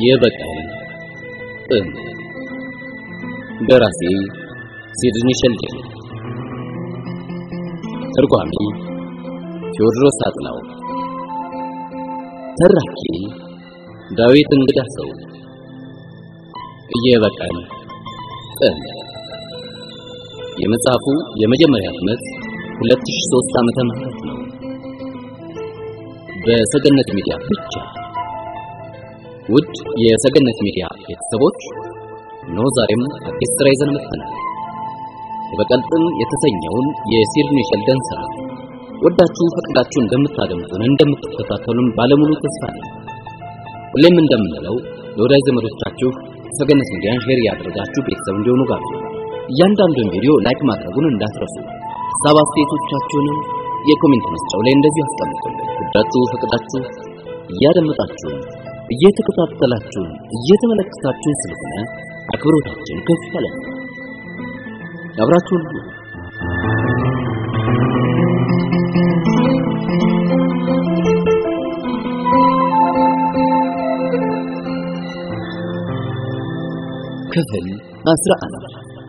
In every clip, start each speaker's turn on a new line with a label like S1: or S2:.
S1: የበቀል ጥንት ደራሲ ሲድኒ ሸልደን ተርጓሚ ቴዎድሮስ አጥላው ተራኪ ዳዊት እንግዳ ሰው የበቀል ጥንት የመጽሐፉ የመጀመሪያ ህትመት 2003 ዓመተ ምህረት ነው። በሰገነት ሚዲያ ብቻ። ውድ የሰገነት ሚዲያ ቤተሰቦች ነው ዛሬም አዲስ ስራ ይዘን መጥተናል። የበቀል ጥንት የተሰኘውን የሲድኒ ሸልደን ስራ ወዳችሁ ፈቅዳችሁ እንደምታደምጡን እንደምትከታተሉን ባለሙሉ ተስፋ ነኝ። ሁሌም እንደምንለው ለወዳጅ ዘመዶቻችሁ ሰገነት ሚዲያን ሼር ያደረጋችሁ ቤተሰብ እንዲሆኑ ጋር እያንዳንዱን ቪዲዮ ላይክ ማድረጉን እንዳትረሱ። ሀሳብ አስተያየቶቻችሁንም የኮሜንት መስጫው ላይ እንደዚህ አስቀምጡልን። ወዳችሁ ፈቅዳችሁ እያደመጣችሁን እየተከታተላችሁን እየተመለከታችሁን ስለሆነ አክብሮታችን ከፍ ያለ ነው። አብራችሁን ሁኑ። ክፍል አስራ አንድ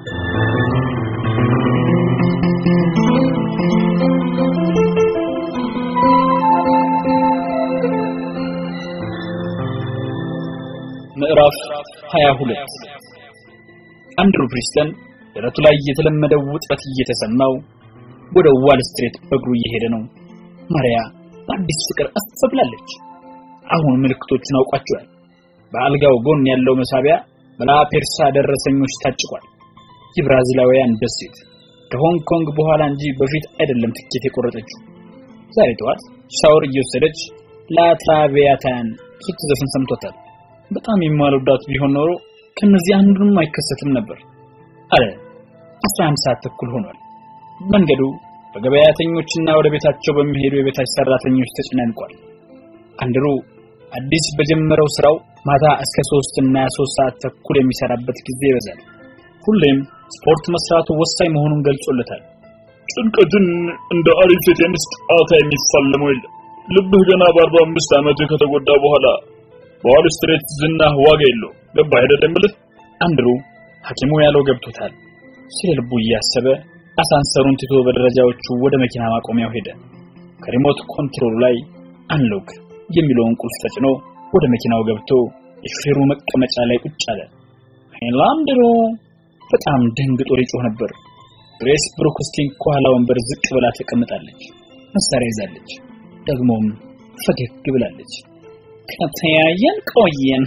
S2: ምዕራፍ 22 አንድሩ ፕሪስተን ደረቱ ላይ የተለመደው ውጥረት እየተሰማው ወደ ዋል ስትሬት በእግሩ እየሄደ ነው። ማሪያ በአዲስ ፍቅር አስተብላለች። አሁን ምልክቶቹን አውቋቸዋል። በአልጋው ጎን ያለው መሳቢያ በላፔርሳ ደረሰኞች ታጭቋል። የብራዚላውያን ደሴት ከሆንግ ኮንግ በኋላ እንጂ በፊት አይደለም ትኬት የቆረጠችው። ዛሬ ጠዋት ሻወር እየወሰደች ላትራቪያታን ስትዘፍን ሰምቶታል። በጣም የማልወዳት ቢሆን ኖሮ ከነዚህ አንዱንም አይከሰትም ነበር አለ። 11 ሰዓት ተኩል ሆኗል። መንገዱ በገበያተኞችና ወደ ቤታቸው በሚሄዱ የቤታች ሰራተኞች ተጨናንቋል። አንድሩ አዲስ በጀመረው ስራው ማታ እስከ 3 እና 3 ሰዓት ተኩል የሚሰራበት ጊዜ ይበዛል። ሁሌም ስፖርት መስራቱ ወሳኝ መሆኑን ገልጾለታል።
S3: ጭንቀትን እንደ አሪፍ የቴኒስ ጨዋታ የሚፋለመው የለም። ልብህ ገና በአርባ አምስት ዓመቱ ከተጎዳ በኋላ በዋል ስትሬት ዝናህ ዋጋ የለውም። ገባህ አይደል የምልህ?
S2: አንድሩ ሐኪሙ ያለው ገብቶታል። ስለ ልቡ እያሰበ አሳንሰሩን ትቶ በደረጃዎቹ ወደ መኪና ማቆሚያው ሄደ። ከሪሞት ኮንትሮሉ ላይ አንሎክ የሚለውን ቁልፍ ተጭኖ ወደ መኪናው ገብቶ የሹፌሩ መቀመጫ ላይ ቁጭ አለ። ሄላንድሮ በጣም ደንግጦ ይጮህ ነበር። ግሬስ ብሩክስቲን ከኋላ ወንበር ዝቅ ብላ ተቀምጣለች። መሳሪያ ይዛለች። ደግሞም ፈገግ ብላለች። ከተያየን ቆየን።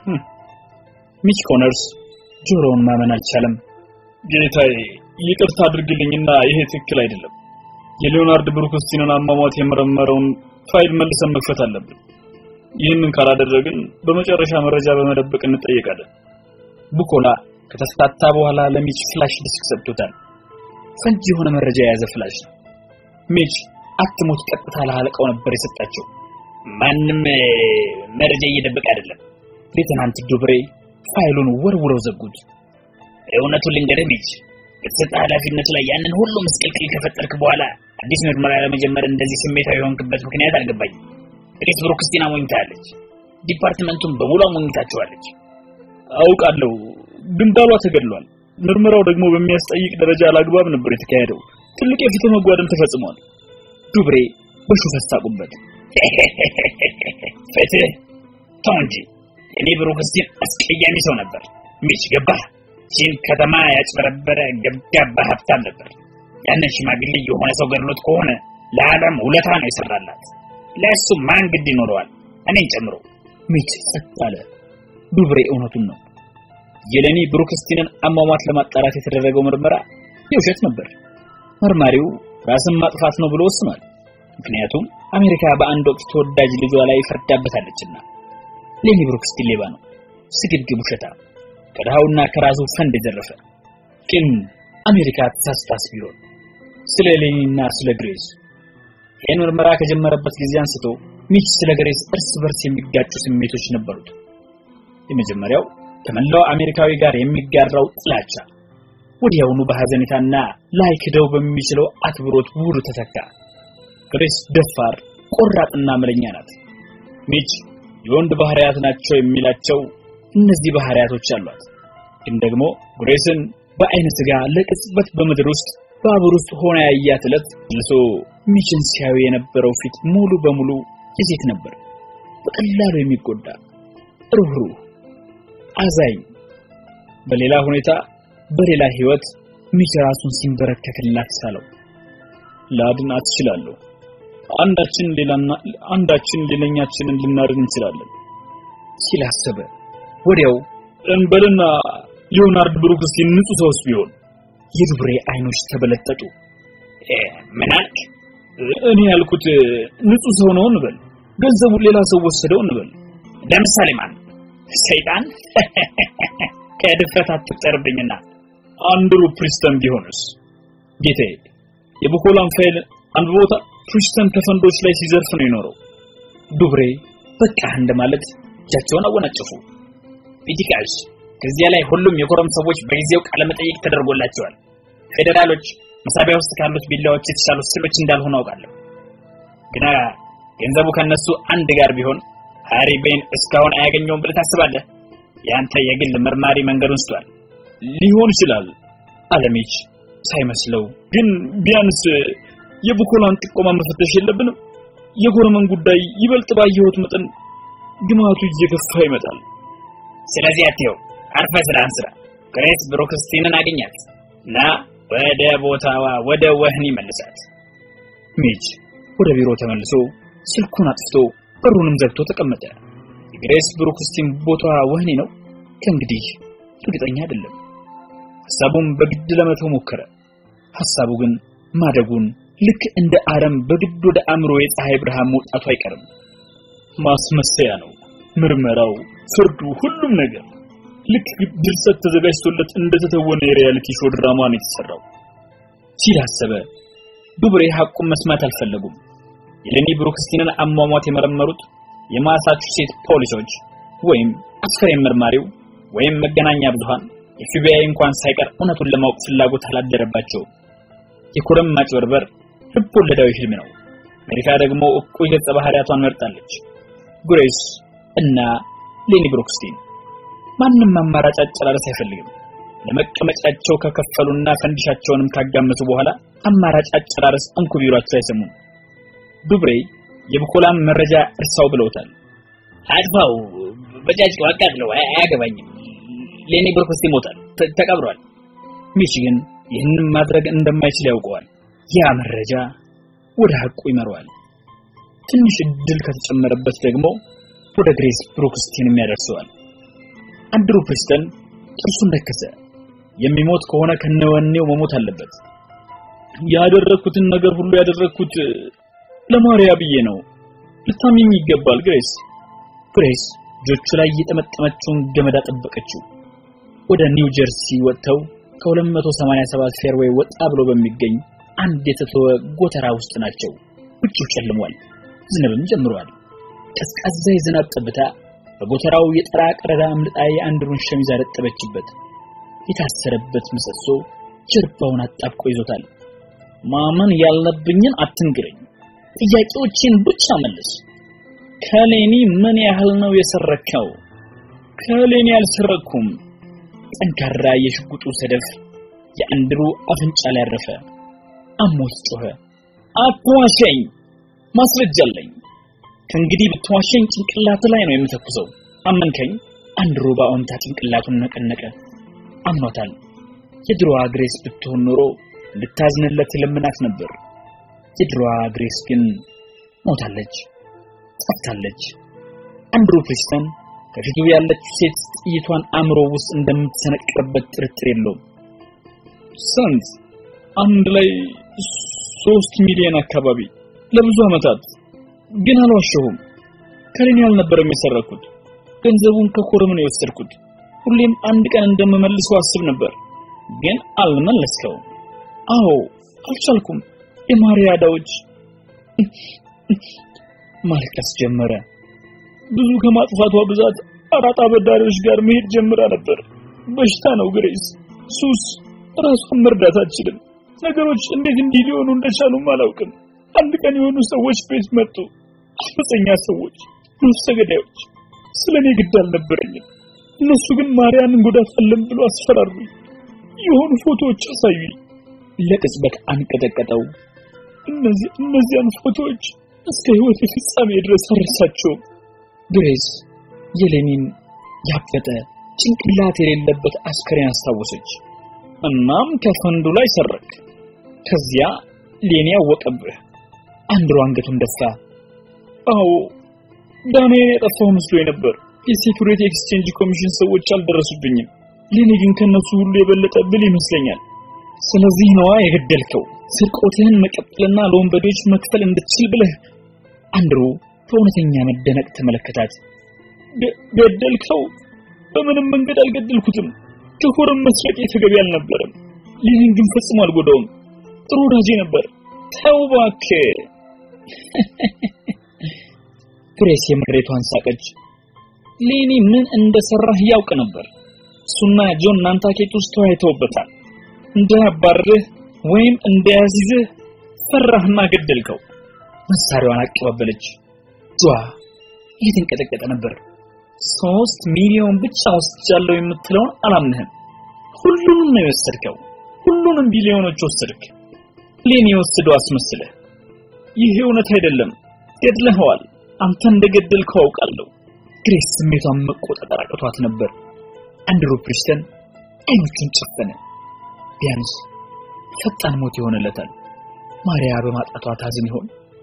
S2: ሚች ኮነርስ ጆሮውን ማመን አልቻለም።
S3: ጌታዬ ይቅርታ አድርግልኝና ይሄ ትክክል አይደለም። የሊዮናርድ ብሩክስቲንን አሟሟት የመረመረውን ፋይል መልሰን መክፈት አለብን። ይህንን ካላደረግን በመጨረሻ መረጃ በመደበቅ እንጠየቃለን።
S2: ቡኮላ ከተፍታታ በኋላ ለሚች ፍላሽ ዲስክ ሰጥቶታል። ፈንጂ የሆነ መረጃ የያዘ ፍላሽ ነው። ሚች አትሞት ቀጥታ ለአለቃው ነበር የሰጣቸው።
S4: ማንም መረጃ እየደበቀ አይደለም።
S2: ሌተናንት ዱብሬ ፋይሉን ወርውረው ዘጉት።
S4: እውነቱን ልንገርህ ሚች፣ በተሰጠ ኃላፊነት ላይ ያንን ሁሉ ምስቅልቅል ከፈጠርክ በኋላ አዲስ ምርመራ ለመጀመር እንደዚህ ስሜታዊ የሆንክበት ምክንያት አልገባኝም። ግሬስ ብሩክስቲን አሞኝታለች። ዲፓርትመንቱን በሙሉ አሞኝታችኋለች።
S3: አውቃለሁ፣ ግን ባሏ ተገድሏል። ምርመራው ደግሞ በሚያስጠይቅ ደረጃ አላግባብ ነበር የተካሄደው። ትልቅ የፊት መጓደል ተፈጽሟል።
S2: ዱብሬ በሹፈት ሳቁበት።
S4: ፍትህ ተው እንጂ እኔ ብሩክስቲን አስቀያሚ ሰው ነበር። ሚች ገባህ? ቺን ከተማ ያጭበረበረ ገብጋባ ሀብታም ነበር። ያንን ሽማግሌ የሆነ ሰው ገድሎት ከሆነ ለዓለም ውለታ ነው የሰራላት። ለእሱ ማን ግድ ይኖረዋል? እኔን ጨምሮ።
S2: ሚች ጸጥ አለ። ዱብሬ እውነቱን ነው። የሌኒ ብሩክስቲንን አሟሟት ለማጣራት የተደረገው ምርመራ የውሸት ነበር። መርማሪው ራስን ማጥፋት ነው ብሎ ወስኗል። ምክንያቱም አሜሪካ በአንድ ወቅት ተወዳጅ ልጇ ላይ ፈርዳበታለችና። ሌኒ ብሩክስቲን ሌባ ነው፣ ስግብግብ ውሸታ፣ ከድሃውና ከራሱ ፈንድ የዘረፈ። ግን አሜሪካ ተሳስታስ ቢሆን ስለ ሌኒና ስለ ግሬስ ይህን ምርመራ ከጀመረበት ጊዜ አንስቶ ሚች ስለ ግሬስ እርስ በርስ የሚጋጩ ስሜቶች ነበሩት። የመጀመሪያው ከመላው አሜሪካዊ ጋር የሚጋራው ጥላቻ ወዲያውኑ በሐዘኔታና ላይ ክደው በሚችለው አክብሮት ውር ተተካ። ግሬስ ደፋር፣ ቆራጥና መለኛ ናት። ሚች የወንድ ባህሪያት ናቸው የሚላቸው እነዚህ ባህሪያቶች አሏት። ግን ደግሞ ግሬስን በአይነ ስጋ ለቅጽበት በምድር ውስጥ ባቡር ውስጥ ሆና ያያት ዕለት ልሶ ሚችን ሲያዩ የነበረው ፊት ሙሉ በሙሉ የሴት ነበር። በቀላሉ የሚጎዳ ሩህሩህ፣ አዛኝ። በሌላ ሁኔታ በሌላ ህይወት ሚች ራሱን ሲንበረከክላት ሳለው ላድናት እችላለሁ። አንዳችን ሌላና አንዳችን ሌላኛችንን ልናድን እንችላለን ሲል አሰበ። ወዲያው እንበልና ሊዮናርድ ብሩክስቲን ንጹህ ሰውስ ቢሆን የዱብሬ አይኖች ተበለጠጡ።
S4: ምን አልክ?
S2: እኔ ያልኩት ንጹህ ሰው ነው እንበል፣ ገንዘቡ ሌላ ሰው ወሰደው እንበል።
S4: ለምሳሌ ማን? ሰይጣን? ከድፍረት አትጠርብኝና
S2: አንድሩ ፕሪስተን ቢሆንስ? ጌታዬ የቡኮላን ፋይል አንብቦታ ፕሪስተን ከፈንዶች ላይ ሲዘርፍ ነው የኖረው። ዱብሬ በቃ እንደማለት እጃቸውን አወናጨፉ።
S4: ፒቲካስ ከዚያ ላይ ሁሉም የኮረም ሰዎች በጊዜው ቃለ መጠይቅ ተደርጎላቸዋል። ፌዴራሎች መሳቢያ ውስጥ ካሉት ቢላዎች የተሻሉ ስሎች እንዳልሆኑ አውቃለሁ። ግና ገንዘቡ ከነሱ አንድ ጋር ቢሆን ሃሪ ቤን እስካሁን አያገኘውም ብለህ ታስባለህ? ያንተ የግል መርማሪ መንገዱን ስቷል።
S2: ሊሆን ይችላል አለሚች ሳይመስለው ግን ቢያንስ የቡኮላን ጥቆማ መፈተሽ የለብንም። የጎረመን ጉዳይ ይበልጥ ባየሁት መጠን ግማቱ እየገፋ ይመጣል።
S4: ስለዚህ አትየው፣ አርፈህ ስራህን ስራ። ግሬስ ብሩክስቲንን አገኛት እና ወደ ቦታዋ ወደ ወህኒ መልሳት።
S2: ሚች ወደ ቢሮ ተመልሶ ስልኩን አጥፍቶ በሩንም ዘግቶ ተቀመጠ። የግሬስ ብሩክስቲን ቦታዋ ወህኒ ነው? ከእንግዲህ እርግጠኛ አይደለም። ሐሳቡን በግድ ለመተው ሞከረ። ሐሳቡ ግን ማደጉን ልክ እንደ አረም በግድ ወደ አእምሮ የፀሐይ ብርሃን መውጣቱ አይቀርም። ማስመሰያ ነው ምርመራው፣ ፍርዱ፣ ሁሉም ነገር ልክ ድርሰት ተዘጋጅቶለት እንደተተወነ የሪያሊቲ ሾው ድራማ ነው የተሰራው ሲል አሰበ። ዱብሬ ሐቁን መስማት አልፈለጉም። የሌኒ ብሩክስቲንን አሟሟት የመረመሩት የማሳቹሴት ፖሊሶች ወይም አስከሬን መርማሪው ወይም መገናኛ ብዙሃን የኤፍቢአይ እንኳን ሳይቀር እውነቱን ለማወቅ ፍላጎት አላደረባቸውም። የኮረም ማጭበርበር ልብ ወለዳዊ ህልም ነው። አሜሪካ ደግሞ እኩይ ገጸ ባህሪያቷን መርጣለች። ጉሬስ እና ሌኒ ብሩክስቲን ማንም አማራጭ አጨራረስ አይፈልግም። ለመቀመጫቸው ከከፈሉና ፈንዲሻቸውንም ካጋመሱ በኋላ አማራጭ አጨራረስ እንኩ ቢሏቸው አይሰሙም። ዱብሬ የቡኮላም መረጃ እርሳው ብለውታል።
S4: አጥፋው፣ በጫጭው አቃጥለው፣ አያገባኝም። ሌኒ ብሩክስቲ ሞታል፣ ተቀብሯል።
S2: ሚችግን ይህንን ማድረግ እንደማይችል ያውቀዋል። ያ መረጃ ወደ ሐቁ ይመራዋል። ትንሽ እድል ከተጨመረበት ደግሞ ወደ ግሬስ ብሩክስቲንም ያደርሰዋል። አንድሩ ፕሪስተን ጥርሱን ነከሰ። የሚሞት ከሆነ ከነወኔው መሞት አለበት። ያደረኩትን ነገር ሁሉ ያደረኩት ለማርያ ብዬ ነው። ልታሚኝ ይገባል ግሬስ። ግሬስ እጆቹ ላይ የጠመጠመችውን ገመድ አጠበቀችው። ወደ ኒው ጀርሲ ወጥተው ከ287 ፌርዌይ ወጣ ብሎ በሚገኝ አንድ የተተወ ጎተራ ውስጥ ናቸው። ውጭው ጨልሟል፣ ዝናብም ጀምሯል። ቀዝቃዛ የዝናብ ጠብታ በጎተራው የጠራ ቀረዳ አምልጣ የአንድሩን ሸሚዝ አረጠበችበት። የታሰረበት ምሰሶ ጀርባውን አጣብቆ ይዞታል። ማመን ያለብኝን አትንግረኝ፣ ጥያቄዎችን ብቻ መልስ። ከሌኒ ምን ያህል ነው የሰረከው? ከሌኒ አልሰረኩም። ጠንካራ የሽጉጡ ሰደፍ የአንድሩ አፍንጫ ላይ አረፈ። አሞት ጮኸ። አትዋሸኝ፣ ማስረጃ አለኝ። ከእንግዲህ ብትዋሸኝ ጭንቅላት ላይ ነው የምተኩሰው። አመንከኝ? አንድሩ በአዎንታ ጭንቅላቱን ነቀነቀ። አምኗታል። የድሮዋ ግሬስ ብትሆን ኖሮ ልታዝንለት ለምናት ነበር። የድሮዋ ግሬስ ግን ሞታለች፣ ጠፍታለች። አንድሩ ፕሪስተን ከፊቱ ያለች ሴት ጥይቷን አእምሮ ውስጥ እንደምትሰነቅርበት ጥርጥር የለውም። ስንት አንድ ላይ ሶስት ሚሊዮን አካባቢ ለብዙ ዓመታት ግን አልዋሸሁም። ከሌኒ አልነበረም የሰረኩት። ገንዘቡን ከኮረም ነው የወሰድኩት። ሁሌም አንድ ቀን እንደምመልሰው አስብ ነበር፣ ግን አልመለስከውም። አዎ አልቻልኩም። የማርያ ዕዳዎች ማልቀስ ጀመረ። ብዙ ከማጥፋቷ ብዛት አራጣ አበዳሪዎች ጋር መሄድ ጀምራ ነበር። በሽታ ነው ግሬስ፣ ሱስ። ራሷን መርዳት አትችልም። ነገሮች እንዴት እንዲህ ሊሆኑ እንደቻሉም አላውቅም። አንድ ቀን የሆኑ ሰዎች ቤት መጡ። አመፀኛ ሰዎች
S3: ነፍሰ ገዳዮች ስለ እኔ ግድ አልነበረኝም። እነሱ ግን ማርያምን እንጎዳታለን ብሎ አስፈራሩኝ። የሆኑ ፎቶዎች አሳዩኝ።
S2: ለቅጽበት አንቀጠቀጠው።
S3: እነዚህ እነዚያን ፎቶዎች እስከ ህይወት ፍጻሜ ድረስ አልረሳቸውም።
S2: ግሬስ የሌኒን ያበጠ ጭንቅላት የሌለበት አስከሬን አስታወሰች።
S3: እናም ከፈንዱ ላይ ሰረክ።
S2: ከዚያ ሌኒ ያወቀብህ። አንድሮ አንገቱን ደፋ።
S3: አዎ ዳንኤል የጠፋው መስሎኝ ነበር። የሴኩሪቲ ኤክስቼንጅ ኮሚሽን ሰዎች አልደረሱብኝም። ሌኒ ግን ከነሱ ሁሉ የበለጠ ብል ይመስለኛል።
S2: ስለዚህ ነዋ የገደልከው፣ ስርቆትህን መቀጠልና ለወንበዴዎች መክፈል እንድትችል ብለህ። አንድሮ በእውነተኛ መደነቅ ተመለከታት።
S3: ገደልከው? በምንም መንገድ አልገደልኩትም። ከሆረም መስረቄ ተገቢ አልነበረም። ሌኒን ግን ፈጽሞ አልጎዳውም። ጥሩ ወዳጄ ነበር።
S2: ተው እባክህ። ግሬስ የምሬቷን ሳቀች። ሌኒ ምን እንደሰራህ ያውቅ ነበር። እሱና ጆን ናንታኬት ውስጥ ተወያይተውበታል። እንዳያባርህ ወይም እንዳያዝዝህ ፈራህና ገደልከው። መሳሪያዋን አቀባበለች። ጇ እየተንቀጠቀጠ ነበር። ሶስት ሚሊዮን ብቻ ወስጃለሁ የምትለውን አላምንህም። ሁሉንም ነው የወሰድከው። ሁሉንም ቢሊዮኖች ወሰድክ። ሌኒ የወሰደው አስመስለህ።
S3: ይህ እውነት አይደለም። ገድለኸዋል። አንተ እንደገደልከው አውቃለሁ።
S2: ግሬስ ስሜቷን መቆጣጠር አቅቷት ነበር። አንድሩ ፕሪስተን አይኖቹን ጨፈነ። ቢያንስ ፈጣን ሞት ይሆንለታል። ማርያ በማጣቷ ታዝን ይሆን?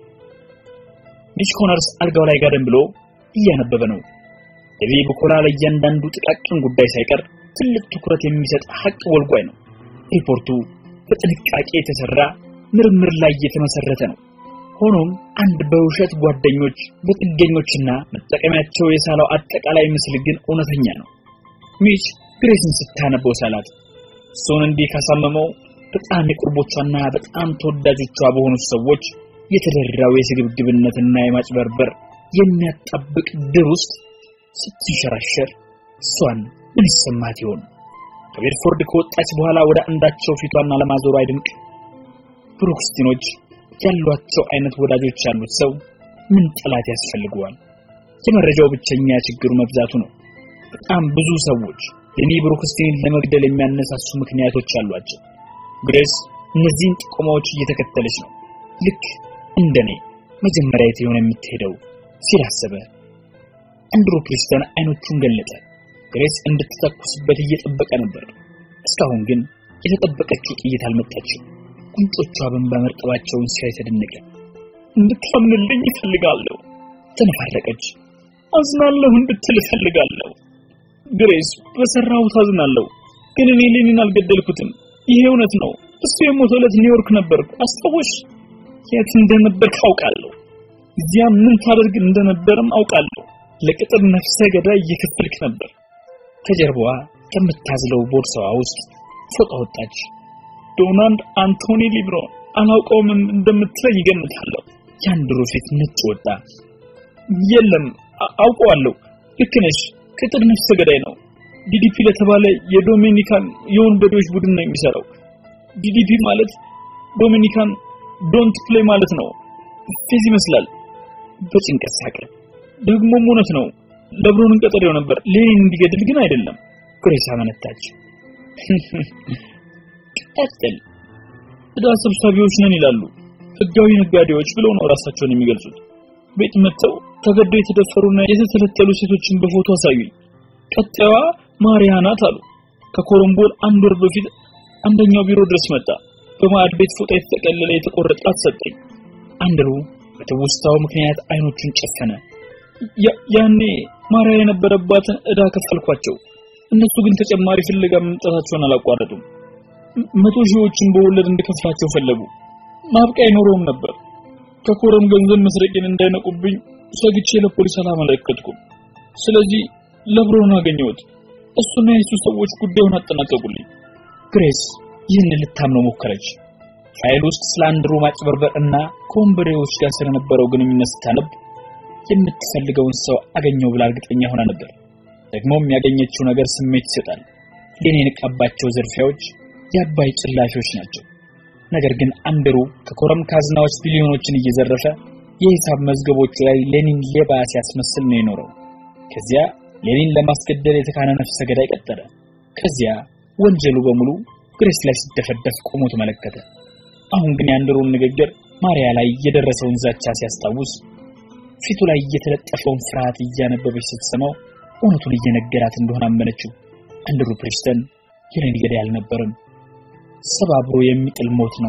S2: ሚች ኮነርስ አልጋው ላይ ጋደም ብሎ እያነበበ ነው። ዴቪ በኮላ ለእያንዳንዱ ጥቃቅን ጉዳይ ሳይቀር ትልቅ ትኩረት የሚሰጥ ሀቅ ወልጓይ ነው። ሪፖርቱ በጥንቃቄ የተሰራ ምርምር ላይ የተመሰረተ ነው። ሆኖም አንድ በውሸት ጓደኞች በጥገኞችና መጠቀሚያቸው የሳለው አጠቃላይ ምስል ግን እውነተኛ ነው። ሚች ግሬስን ስታነበው ሳላት እሱን እንዲህ ካሳመመው በጣም የቁርቦቿና በጣም ተወዳጆቿ በሆኑት ሰዎች የተደራው የስግብግብነትና የማጭበርበር የሚያጣብቅ ድር ውስጥ ስትንሸራሸር እሷን ምን ይሰማት ይሆን? ከቤድፎርድ ከወጣች በኋላ ወደ አንዳቸው ፊቷን ለማዞሩ አይድንቅ። ብሩክስቲኖች ያሏቸው አይነት ወዳጆች ያሉት ሰው ምን ጠላት ያስፈልገዋል? የመረጃው ብቸኛ ችግሩ መብዛቱ ነው። በጣም ብዙ ሰዎች ሌኒ ብሩክስቲንን ለመግደል የሚያነሳሱ ምክንያቶች አሏቸው። ግሬስ እነዚህን ጥቆማዎች እየተከተለች ነው። ልክ እንደኔ መጀመሪያ የት የሆነ የምትሄደው ሲል አሰበ። አንድሩ ፕሪስተን አይኖቹን ገለጠ። ግሬስ እንድትተኩስበት እየጠበቀ ነበር። እስካሁን ግን የተጠበቀችው ጥይት አልመጣችም። ጉንጮቿ በእንባ መርጠባቸውን ሲያይ ተደነቀ።
S3: እንድታምንልኝ እፈልጋለሁ።
S2: ተነፋረቀች።
S3: አዝናለሁ እንድትል እፈልጋለሁ። ግሬስ፣ በሰራሁት አዝናለሁ፣ ግን እኔ ሌኒን አልገደልኩትም። ይሄ እውነት ነው። እሱ የሞተው ዕለት ኒውዮርክ ነበርኩ። አስታወሽ? የት እንደነበርክ አውቃለሁ። እዚያ ምን ታደርግ እንደነበርም አውቃለሁ። ለቅጥር ነፍሰ ገዳይ እየከፈልክ ነበር።
S2: ከጀርባዋ ከምታዝለው ቦርሳዋ ውስጥ ፎጣ ወጣች።
S3: ዶናልድ አንቶኒ ሊብሮን አላውቀውም እንደምትለኝ ይገምታለሁ።
S2: የአንድሮ ፊት ነጭ ወጣ።
S3: የለም አውቀዋለሁ። ልክ ነሽ። ቅጥር ነፍሰ ገዳይ ነው። ዲዲፒ ለተባለ የዶሚኒካን የወንበዴዎች ቡድን ነው የሚሰራው። ዲዲፒ ማለት ዶሚኒካን ዶንት ፕሌይ ማለት ነው። ፌዝ ይመስላል።
S2: በጭንቀት ሳቀ።
S3: ደግሞም እውነት ነው። ለብሮንን ቀጠሬው ነበር፣ ሌኒን እንዲገድል ግን አይደለም።
S2: ግሬስ አመነታች።
S3: ቀጥል። ዕዳ ሰብሳቢዎች ነን ይላሉ። ህጋዊ ነጋዴዎች ብለው ነው ራሳቸውን የሚገልጹት። ቤት መጥተው ተገደው የተደፈሩና የተተለተሉ ሴቶችን በፎቶ አሳዩኝ። ቀጣዩዋ ማሪያ ናት አሉ። ከኮረምቦል አንድ ወር በፊት አንደኛው ቢሮ ድረስ መጣ። በማዕድ ቤት ፎጣ የተጠቀለለ የተቆረጣት ሰጠኝ።
S2: አንድሩ በትውስታው ምክንያት አይኖቹን ጨፈነ።
S3: ያኔ ማሪያ የነበረባትን ዕዳ ከፈልኳቸው። እነሱ ግን ተጨማሪ ፍለጋ መምጣታቸውን አላቋረጡም። መቶ ሺዎችን በወለድ እንድከፍላቸው ፈለጉ። ማብቂያ አይኖረውም ነበር። ከኮረም ገንዘብ መስረቄን እንዳይነቁብኝ ሰግቼ ለፖሊስ አላመለከትኩም። ስለዚህ ለብሮን አገኘሁት። እሱና የሱ ሰዎች ጉዳዩን አጠናቀቁልኝ።
S2: ግሬስ ይህን ልታምነው ሞከረች። ፋይል ውስጥ ስለ አንድሩ ማጭበርበር እና ከወንበዴዎች ጋር ስለነበረው ግንኙነት ስታነብ የምትፈልገውን ሰው አገኘው ብላ እርግጠኛ ሆና ነበር። ደግሞም ያገኘችው ነገር ስሜት ይሰጣል። ሌኔ የነቃባቸው ዝርፊያዎች የአባይ ጭላፊዎች ናቸው። ነገር ግን አንድሩ ከኮረም ካዝናዎች ቢሊዮኖችን እየዘረፈ የሂሳብ መዝገቦቹ ላይ ሌኒን ሌባ ሲያስመስል ነው የኖረው። ከዚያ ሌኒን ለማስገደል የተካነ ነፍሰ ገዳይ ቀጠለ። ከዚያ ወንጀሉ በሙሉ ግሬስ ላይ ሲደፈደፍ ቆሞ ተመለከተ። አሁን ግን የአንድሮን ንግግር ማሪያ ላይ የደረሰውን ዛቻ ሲያስታውስ ፊቱ ላይ የተለጠፈውን ፍርሃት እያነበበች ስትሰማው እውነቱን እየነገራት እንደሆነ አመነችው። አንድሩ ፕሪስተን የሌኒ ገዳይ አልነበረም። ሰባብሮ የሚጥል ሞት ነው።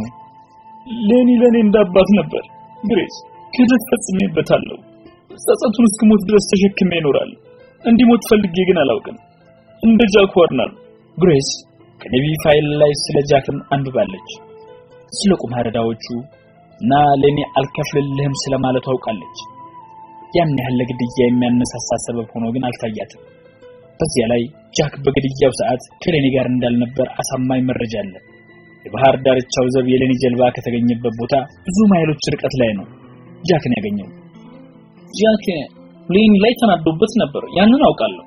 S3: ሌኒ ለኔ እንዳባት ነበር። ግሬስ ክህደት ፈጽሜበታለሁ። ጸጸቱን እስክሞት ድረስ ተሸክሜ ይኖራል። እንዲሞት ፈልጌ ግን አላውቅም። እንደ ጃክ ዋርነር
S2: ግሬስ ከኔቪ ፋይል ላይ ስለ ጃክም አንብባለች። ስለ ቁማር ዕዳዎቹ እና ለኔ አልከፍልልህም ስለማለቱ አውቃለች። ያን ያህል ለግድያ የሚያነሳሳ ሰበብ ሆኖ ግን አልታያትም። በዚያ ላይ ጃክ በግድያው ሰዓት ከሌኒ ጋር እንዳልነበር አሳማኝ መረጃ አለ። የባህር ዳርቻው ዘብ የሌኒ ጀልባ ከተገኘበት ቦታ ብዙ ማይሎች ርቀት ላይ ነው ጃክን ያገኘው።
S3: ጃክ ሌኒ ላይ ተናዶበት ነበር። ያንን አውቃለሁ።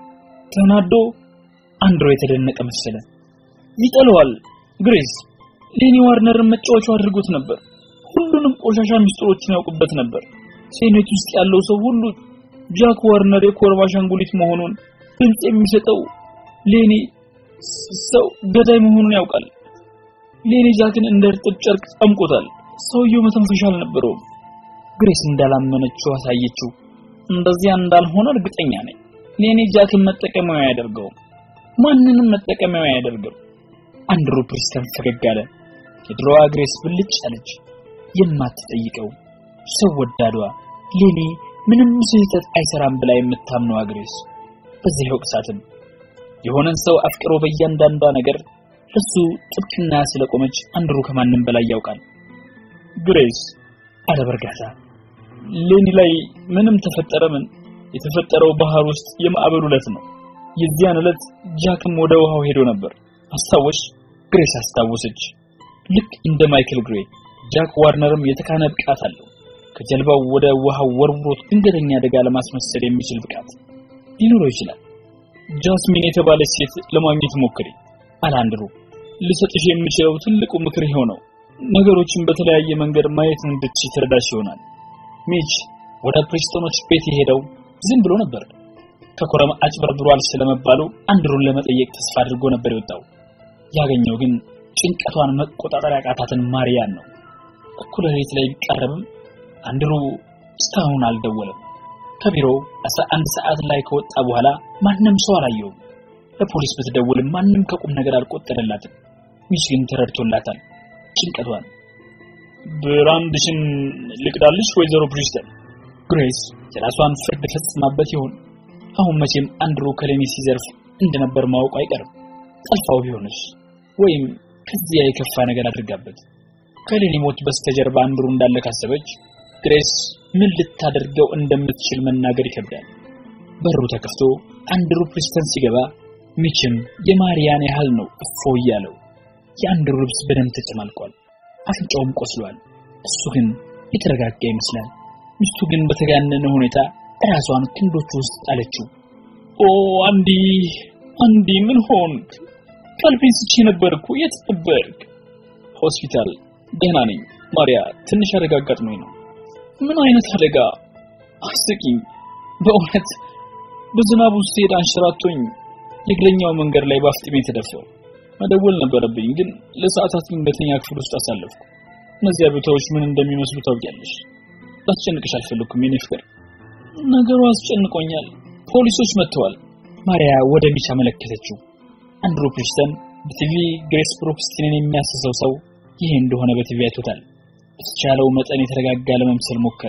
S2: ተናዶ አንድሮ የተደነቀ መሰለ።
S3: ይጠለዋል። ግሬስ ሌኒ ዋርነርን መጫወቻው አድርጎት ነበር። ሁሉንም ቆሻሻ ሚስጥሮችን ያውቅበት ነበር። ሴኔት ውስጥ ያለው ሰው ሁሉ ጃክ ዋርነር የኮርማ አሻንጉሊት መሆኑን ድምፅ የሚሰጠው ሌኒ ሰው ገዳይ መሆኑን ያውቃል። ሌኒ ጃክን እንደ እርጥብ ጨርቅ ጠምቆታል። ሰውየው መተንፈሻ አልነበረውም።
S2: ግሬስ እንዳላመነችው አሳየችው።
S3: እንደዚያ እንዳልሆነ እርግጠኛ ነኝ። ሌኒ ጃክን መጠቀሚያው አያደርገውም። ማንንም መጠቀሚያው አያደርገው።
S2: አንድሩ ፕሪስተን ፈገግ አለ። የድሮዋ ግሬስ ብልጭ አለች። የማትጠይቀው ሰው ወዳዷ ሌኒ ምንም ስህተት አይሰራም ብላ የምታምነው ግሬስ በዚህ ወቅሳትም የሆነን ሰው አፍቅሮ በእያንዳንዷ ነገር ለሱ ጥብቅና ስለቆመች አንድሩ ከማንም በላይ ያውቃል።
S3: ግሬስ
S2: አለ በእርጋታ
S3: ሌኒ ላይ ምንም ተፈጠረ ምን የተፈጠረው ባህር ውስጥ የማዕበሉ ዕለት ነው። የዚያን ዕለት ጃክም ወደ ውሃው ሄዶ ነበር። አስታወሽ?
S2: ግሬስ አስታወሰች። ልክ እንደ ማይክል ግሬ ጃክ ዋርነርም የተካነ ብቃት አለው። ከጀልባው ወደ ውሃው ወርውሮት ድንገተኛ አደጋ ለማስመሰል የሚችል ብቃት ሊኖረው ይችላል።
S3: ጃስሚን የተባለች ሴት ለማግኘት ሞክሪ
S2: አለ አንድሩ።
S3: ልሰጥሽ የምችለው ትልቁ ምክር ይኸው ነው። ነገሮችን በተለያየ መንገድ ማየት እንድትችይ ትረዳሽ ይሆናል።
S2: ሚች ወደ ፕሪስቶኖች ቤት የሄደው ዝም ብሎ ነበር። ከኮረም አጭበርብሯል ስለመባሉ አንድሩን ለመጠየቅ ተስፋ አድርጎ ነበር የወጣው። ያገኘው ግን ጭንቀቷን መቆጣጠር ያቃታትን ማርያን ነው። እኩለ ሌሊት ላይ ቢቀርብም አንድሩ እስካሁን አልደወለም። ከቢሮው አስራ አንድ ሰዓት ላይ ከወጣ በኋላ ማንም ሰው አላየውም። ለፖሊስ ብትደውልም ማንም ከቁም ነገር አልቆጠረላትም። ሚች ግን ተረድቶላታል ጭንቀቷን።
S3: ብራንድሽን ልቅዳልሽ ወይዘሮ ፕሪስተን?
S2: ግሬስ የራሷን ፍርድ ፈጽማበት ይሆን? አሁን መቼም አንድሩ ከሌኒ ሲዘርፍ እንደነበር ማወቁ አይቀርም። ጠልፋው ቢሆንስ? ወይም ከዚያ የከፋ ነገር አድርጋበት ከሌኒ ሞት በስተጀርባ አንድሩ እንዳለ ካሰበች ግሬስ ምን ልታደርገው እንደምትችል መናገር ይከብዳል። በሩ ተከፍቶ አንድሩ ፕሪስተን ሲገባ ሚችም የማርያን ያህል ነው እፎ እያለው። የአንድሩ ልብስ በደም ተጨማልቋል፣ አፍንጫውም ቆስሏል። እሱ ግን የተረጋጋ ይመስላል። ሚስቱ ግን በተጋነነ ሁኔታ ራሷን ክንዶቹ ውስጥ ጣለችው።
S3: ኦ አንዲ አንዲ ምን ሆንክ? ቀልቤን ስቼ ነበርኩ። የት ነበርክ?
S2: ሆስፒታል። ደህና ነኝ ማርያ፣ ትንሽ አደጋ አጋጥሞኝ ነው።
S3: ምን አይነት አደጋ? አስቂኝ። በእውነት በዝናቡ ስሄድ አንሸራቶኝ የእግረኛው መንገድ ላይ ባፍጢሜ ተደፋው። መደወል ነበረብኝ፣ ግን ለሰዓታት ድንገተኛ ክፍል ውስጥ አሳለፍኩ። እነዚያ ቦታዎች ምን እንደሚመስሉ ታውቂያለሽ። ላስጨንቅሽ አልፈለኩም የኔ ፍቅር። ነገሩ አስጨንቆኛል። ፖሊሶች መጥተዋል።
S2: ማርያ ወደ ሚች አመለከተችው። አንድሩ ፕሪስተን በቲቪ ግሬስ ብሩክስቲንን የሚያስሰው ሰው ይሄ እንደሆነ በቲቪ አይቶታል። በተቻለው መጠን የተረጋጋ ለመምሰል ሞከረ።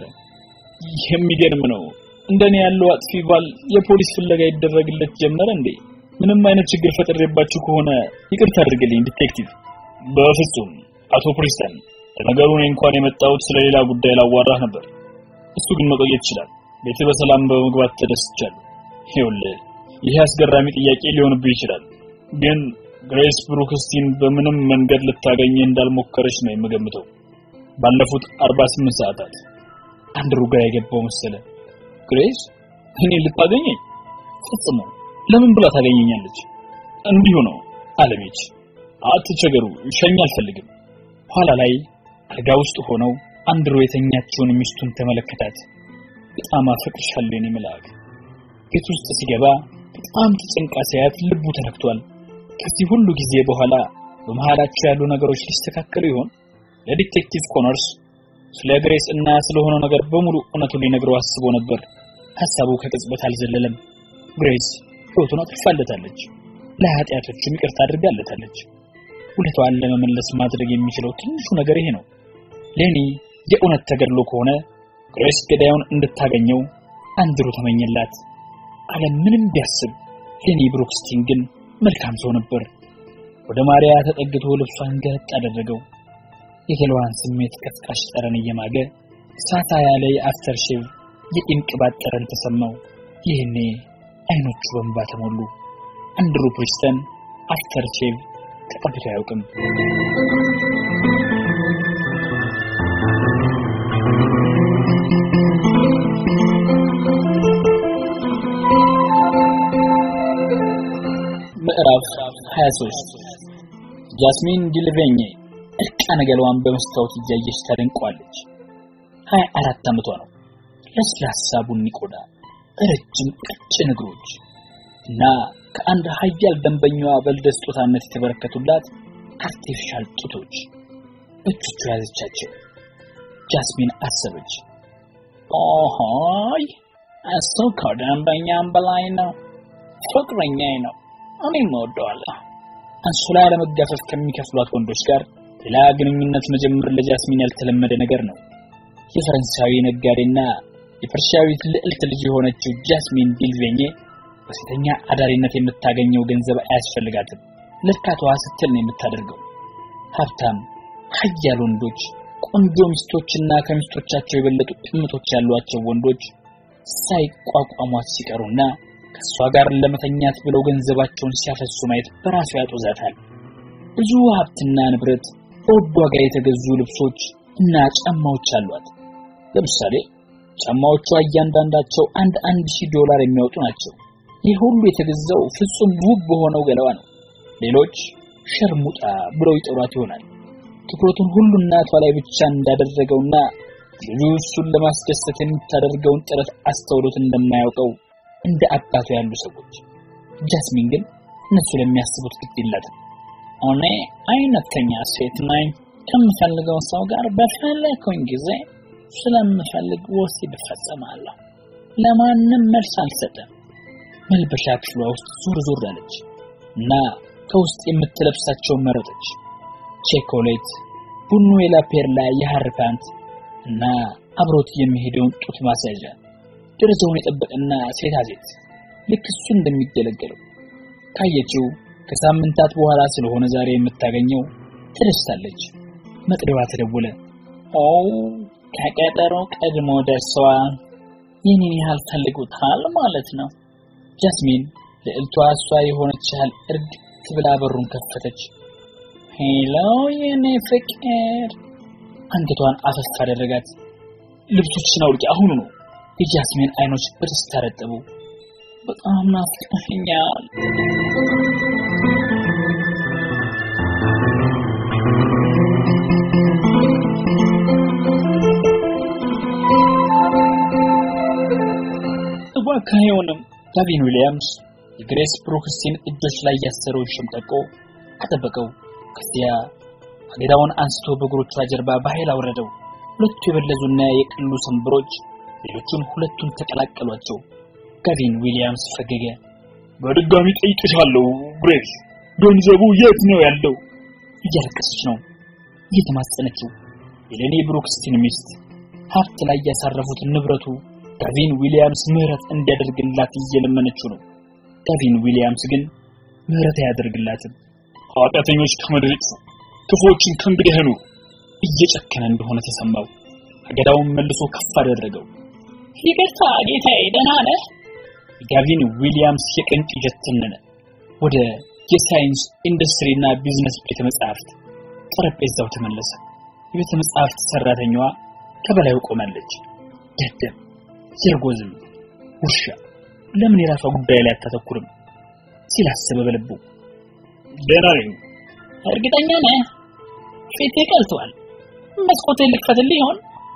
S3: የሚገርም ነው። እንደኔ ያለው አጥፊ ባል የፖሊስ ፍለጋ ይደረግለት ጀመረ እንዴ? ምንም አይነት ችግር ፈጥሬባችሁ ከሆነ ይቅርታ አድርግልኝ ዲቴክቲቭ። በፍጹም አቶ ፕሪስተን፣ ለነገሩ እኔ እንኳን የመጣሁት ስለሌላ ጉዳይ ላዋራህ ነበር። እሱ ግን መቆየት ይችላል። ቤት በሰላም በመግባት ተደስቻለሁ። ይኸውልህ ይሄ አስገራሚ ጥያቄ ሊሆንብህ ይችላል፣ ግን ግሬስ ብሩክስቲን በምንም መንገድ ልታገኘህ እንዳልሞከረች ነው የምገምተው። ባለፉት 48 ሰዓታት
S2: አንድሩ ግራ የገባው መሰለ።
S3: ግሬስ እኔ ልታገኘኝ?
S2: ፈጽሞ
S3: ለምን ብላ ታገኘኛለች? እንዲሁ ነው አለሜች። አትቸገሩ፣ ሸኝ አልፈልግም።
S2: ኋላ ላይ አልጋ ውስጥ ሆነው አንድሮ የተኛችውን ሚስቱን ተመለከታት። በጣም አፈቅርሻለሁ የኔ መልአክ። ቤት ውስጥ ሲገባ በጣም ተጨንቃ ሲያያት ልቡ ተነክቷል። ከዚህ ሁሉ ጊዜ በኋላ በመሃላቸው ያሉ ነገሮች ሊስተካከሉ ይሆን? ለዲቴክቲቭ ኮነርስ ስለ ግሬስ እና ስለሆነው ነገር በሙሉ እውነቱን ሊነግረው አስቦ ነበር። ሐሳቡ ከቅጽበት አልዘለለም። ግሬስ ሕይወቱን አጥፋለታለች፣ ለኃጢአቶቹም ይቅርታ አድርጋለታለች። ውለታዋን ለመመለስ ማድረግ የሚችለው ትንሹ ነገር ይሄ ነው። ሌኒ የእውነት ተገድሎ ከሆነ ግሬስ ገዳዩን እንድታገኘው አንድሩ ተመኘላት። ዓለም ምንም ቢያስብ ሌኒ ብሩክስቲን ግን መልካም ሰው ነበር። ወደ ማርያ ተጠግቶ ልብሷን ገለጥ አደረገው። የገላዋን ስሜት ቀስቃሽ ጠረን እየማገ ሳታ ያለ የአፍተር ሼቭ የቂም ቅባት ጠረን ተሰማው። ይህኔ አይኖቹ በእንባ ተሞሉ። አንድሩ ፕሪስተን አፍተር ሼቭ ተቀብቶ አያውቅም። ምዕራፍ 23 ጃስሚን ዲልቬኜ እርቃነ ገላዋን በመስታወት እያየች ታደንቀዋለች። 24 ዓመቷ ነው። ለስላሳ ቡኒ ቆዳ፣ ረጅም ቀጭን እግሮች እና ከአንድ ሀያል ደንበኛዋ በልደ ስጦታነት የተበረከቱላት አርቲፊሻል ጡቶች በእጆቿ ያዘቻቸው። ጃስሚን አሰበች። ኦሆይ እሱ ከደንበኛም በላይ ነው። ፍቅረኛዬ ነው። እኔም እወደዋለሁ። አንሶላ ለመጋፈፍ ከሚከፍሏት ወንዶች ጋር ሌላ ግንኙነት መጀመር ለጃስሚን ያልተለመደ ነገር ነው። የፈረንሳዊ ነጋዴና የፐርሺያዊት ልዕልት ልጅ የሆነችው ጃስሚን ዲልቬኜ በሴተኛ አዳሪነት የምታገኘው ገንዘብ አያስፈልጋትም። ለእርካታዋ ስትል ነው የምታደርገው። ሀብታም ሀያል ወንዶች፣ ቆንጆ ሚስቶችና ከሚስቶቻቸው የበለጡ ቅምጦች ያሏቸው ወንዶች ሳይቋቋሟት ሲቀሩና ከእሷ ጋር ለመተኛት ብለው ገንዘባቸውን ሲያፈሱ ማየት በራሱ ያጦዛታል። ብዙ ሀብትና ንብረት፣ በውድ ዋጋ የተገዙ ልብሶች እና ጫማዎች አሏት። ለምሳሌ ጫማዎቿ እያንዳንዳቸው አንድ አንድ ሺህ ዶላር የሚያወጡ ናቸው። ይህ ሁሉ የተገዛው ፍጹም ውብ በሆነው ገላዋ ነው። ሌሎች ሸርሙጣ ብለው ይጠሯት ይሆናል። ትኩረቱን ሁሉ እናቷ ላይ ብቻ እንዳደረገውና ልጁ እሱን ለማስደሰት የምታደርገውን ጥረት አስተውሎት እንደማያውቀው እንደ አባቱ ያሉ ሰዎች። ጃስሚን ግን እነሱ ለሚያስቡት ግድ የላትም። እኔ አይነተኛ ሴት ነኝ። ከምፈልገው ሰው ጋር በፈለኩኝ ጊዜ ስለምፈልግ ወሲብ እፈጽማለሁ። ለማንም መልስ አልሰጥም። መልበሻ ክፍሏ ውስጥ ዞር ዞር አለች እና ከውስጥ የምትለብሳቸውን መረጠች። ቼኮሌት፣ ቡኑዌላ ፔርላ የሐር ፓንት እና አብሮት የሚሄደውን ጡት ማስያዣ ደረጃውን የጠበቀና ሴታ ሴት ልክ እሱ እንደሚገለገለው ካየችው ከሳምንታት በኋላ ስለሆነ ዛሬ የምታገኘው ትደስታለች። መጥሪያዋ ተደወለ። ኦ ከቀጠሮ ቀድሞ ደርሰዋል። ይህንን ያህል ፈልጉታል ማለት ነው። ጃስሚን ልዕልቷ እሷ የሆነች ያህል እርግጥ ብላ በሩን ከፈተች። ሄሎ የኔ ፍቅር። አንገቷን አፈፍ አደረጋት። ልብሶችሽን አውልቂ አሁኑ ነው። የጃስሚን አይኖች በደስታ ረጠቡ። በጣም ናፍቀኸኛል። እባክህ አይሆንም። ጋቪን ዊሊያምስ የግሬስ ብሩክስቲን እጆች ላይ ያሰረውን ሸምጠቆ አጠበቀው። ከዚያ አገዳውን አንስቶ በእግሮቿ ጀርባ በኃይል አወረደው። ሁለቱ የበለዙና የቀሉ ሰንበሮች ሌሎቹን ሁለቱን ተቀላቀሏቸው። ጋቪን ዊሊያምስ ፈገገ።
S3: በድጋሚ ጠይቅሻለሁ ግሬስ፣ ገንዘቡ የት ነው ያለው?
S2: እያለቀሰች ነው እየተማጸነችው። የሌኒ ብሩክስቲን ሚስት ሀብት ላይ ያሳረፉት ንብረቱ ጋቪን ዊሊያምስ ምህረት እንዲያደርግላት እየለመነችው ነው። ጋቪን ዊሊያምስ ግን ምህረት አያደርግላትም።
S3: ኃጢአተኞች ከምድር ይጥፉ፣ ክፉዎችን ከእንግዲህ አይኑሩ።
S2: እየጨከነ እንደሆነ ተሰማው። አገዳውን መልሶ ከፍ አደረገው።
S4: ይቅርታ ጌታዬ፣ ደህና ነህ?
S2: ጋቪን ዊሊያምስ የቀን ቅዠት ተነነ። ወደ የሳይንስ ኢንዱስትሪና ቢዝነስ ቤተ መጻሕፍት ጠረጴዛው ተመለሰ። የቤተ መጻሕፍት ሰራተኛዋ ከበላዩ ቆማለች። ደደብ፣ የርጎዝም ውሻ ለምን የራሷ ጉዳይ ላይ አታተኩርም ሲል አሰበ በልቡ።
S3: ደህና ነኝ።
S4: እርግጠኛ ነህ? ፊቴ ቀልቷል። መስኮቴን ልክፈትልህ ይሆን?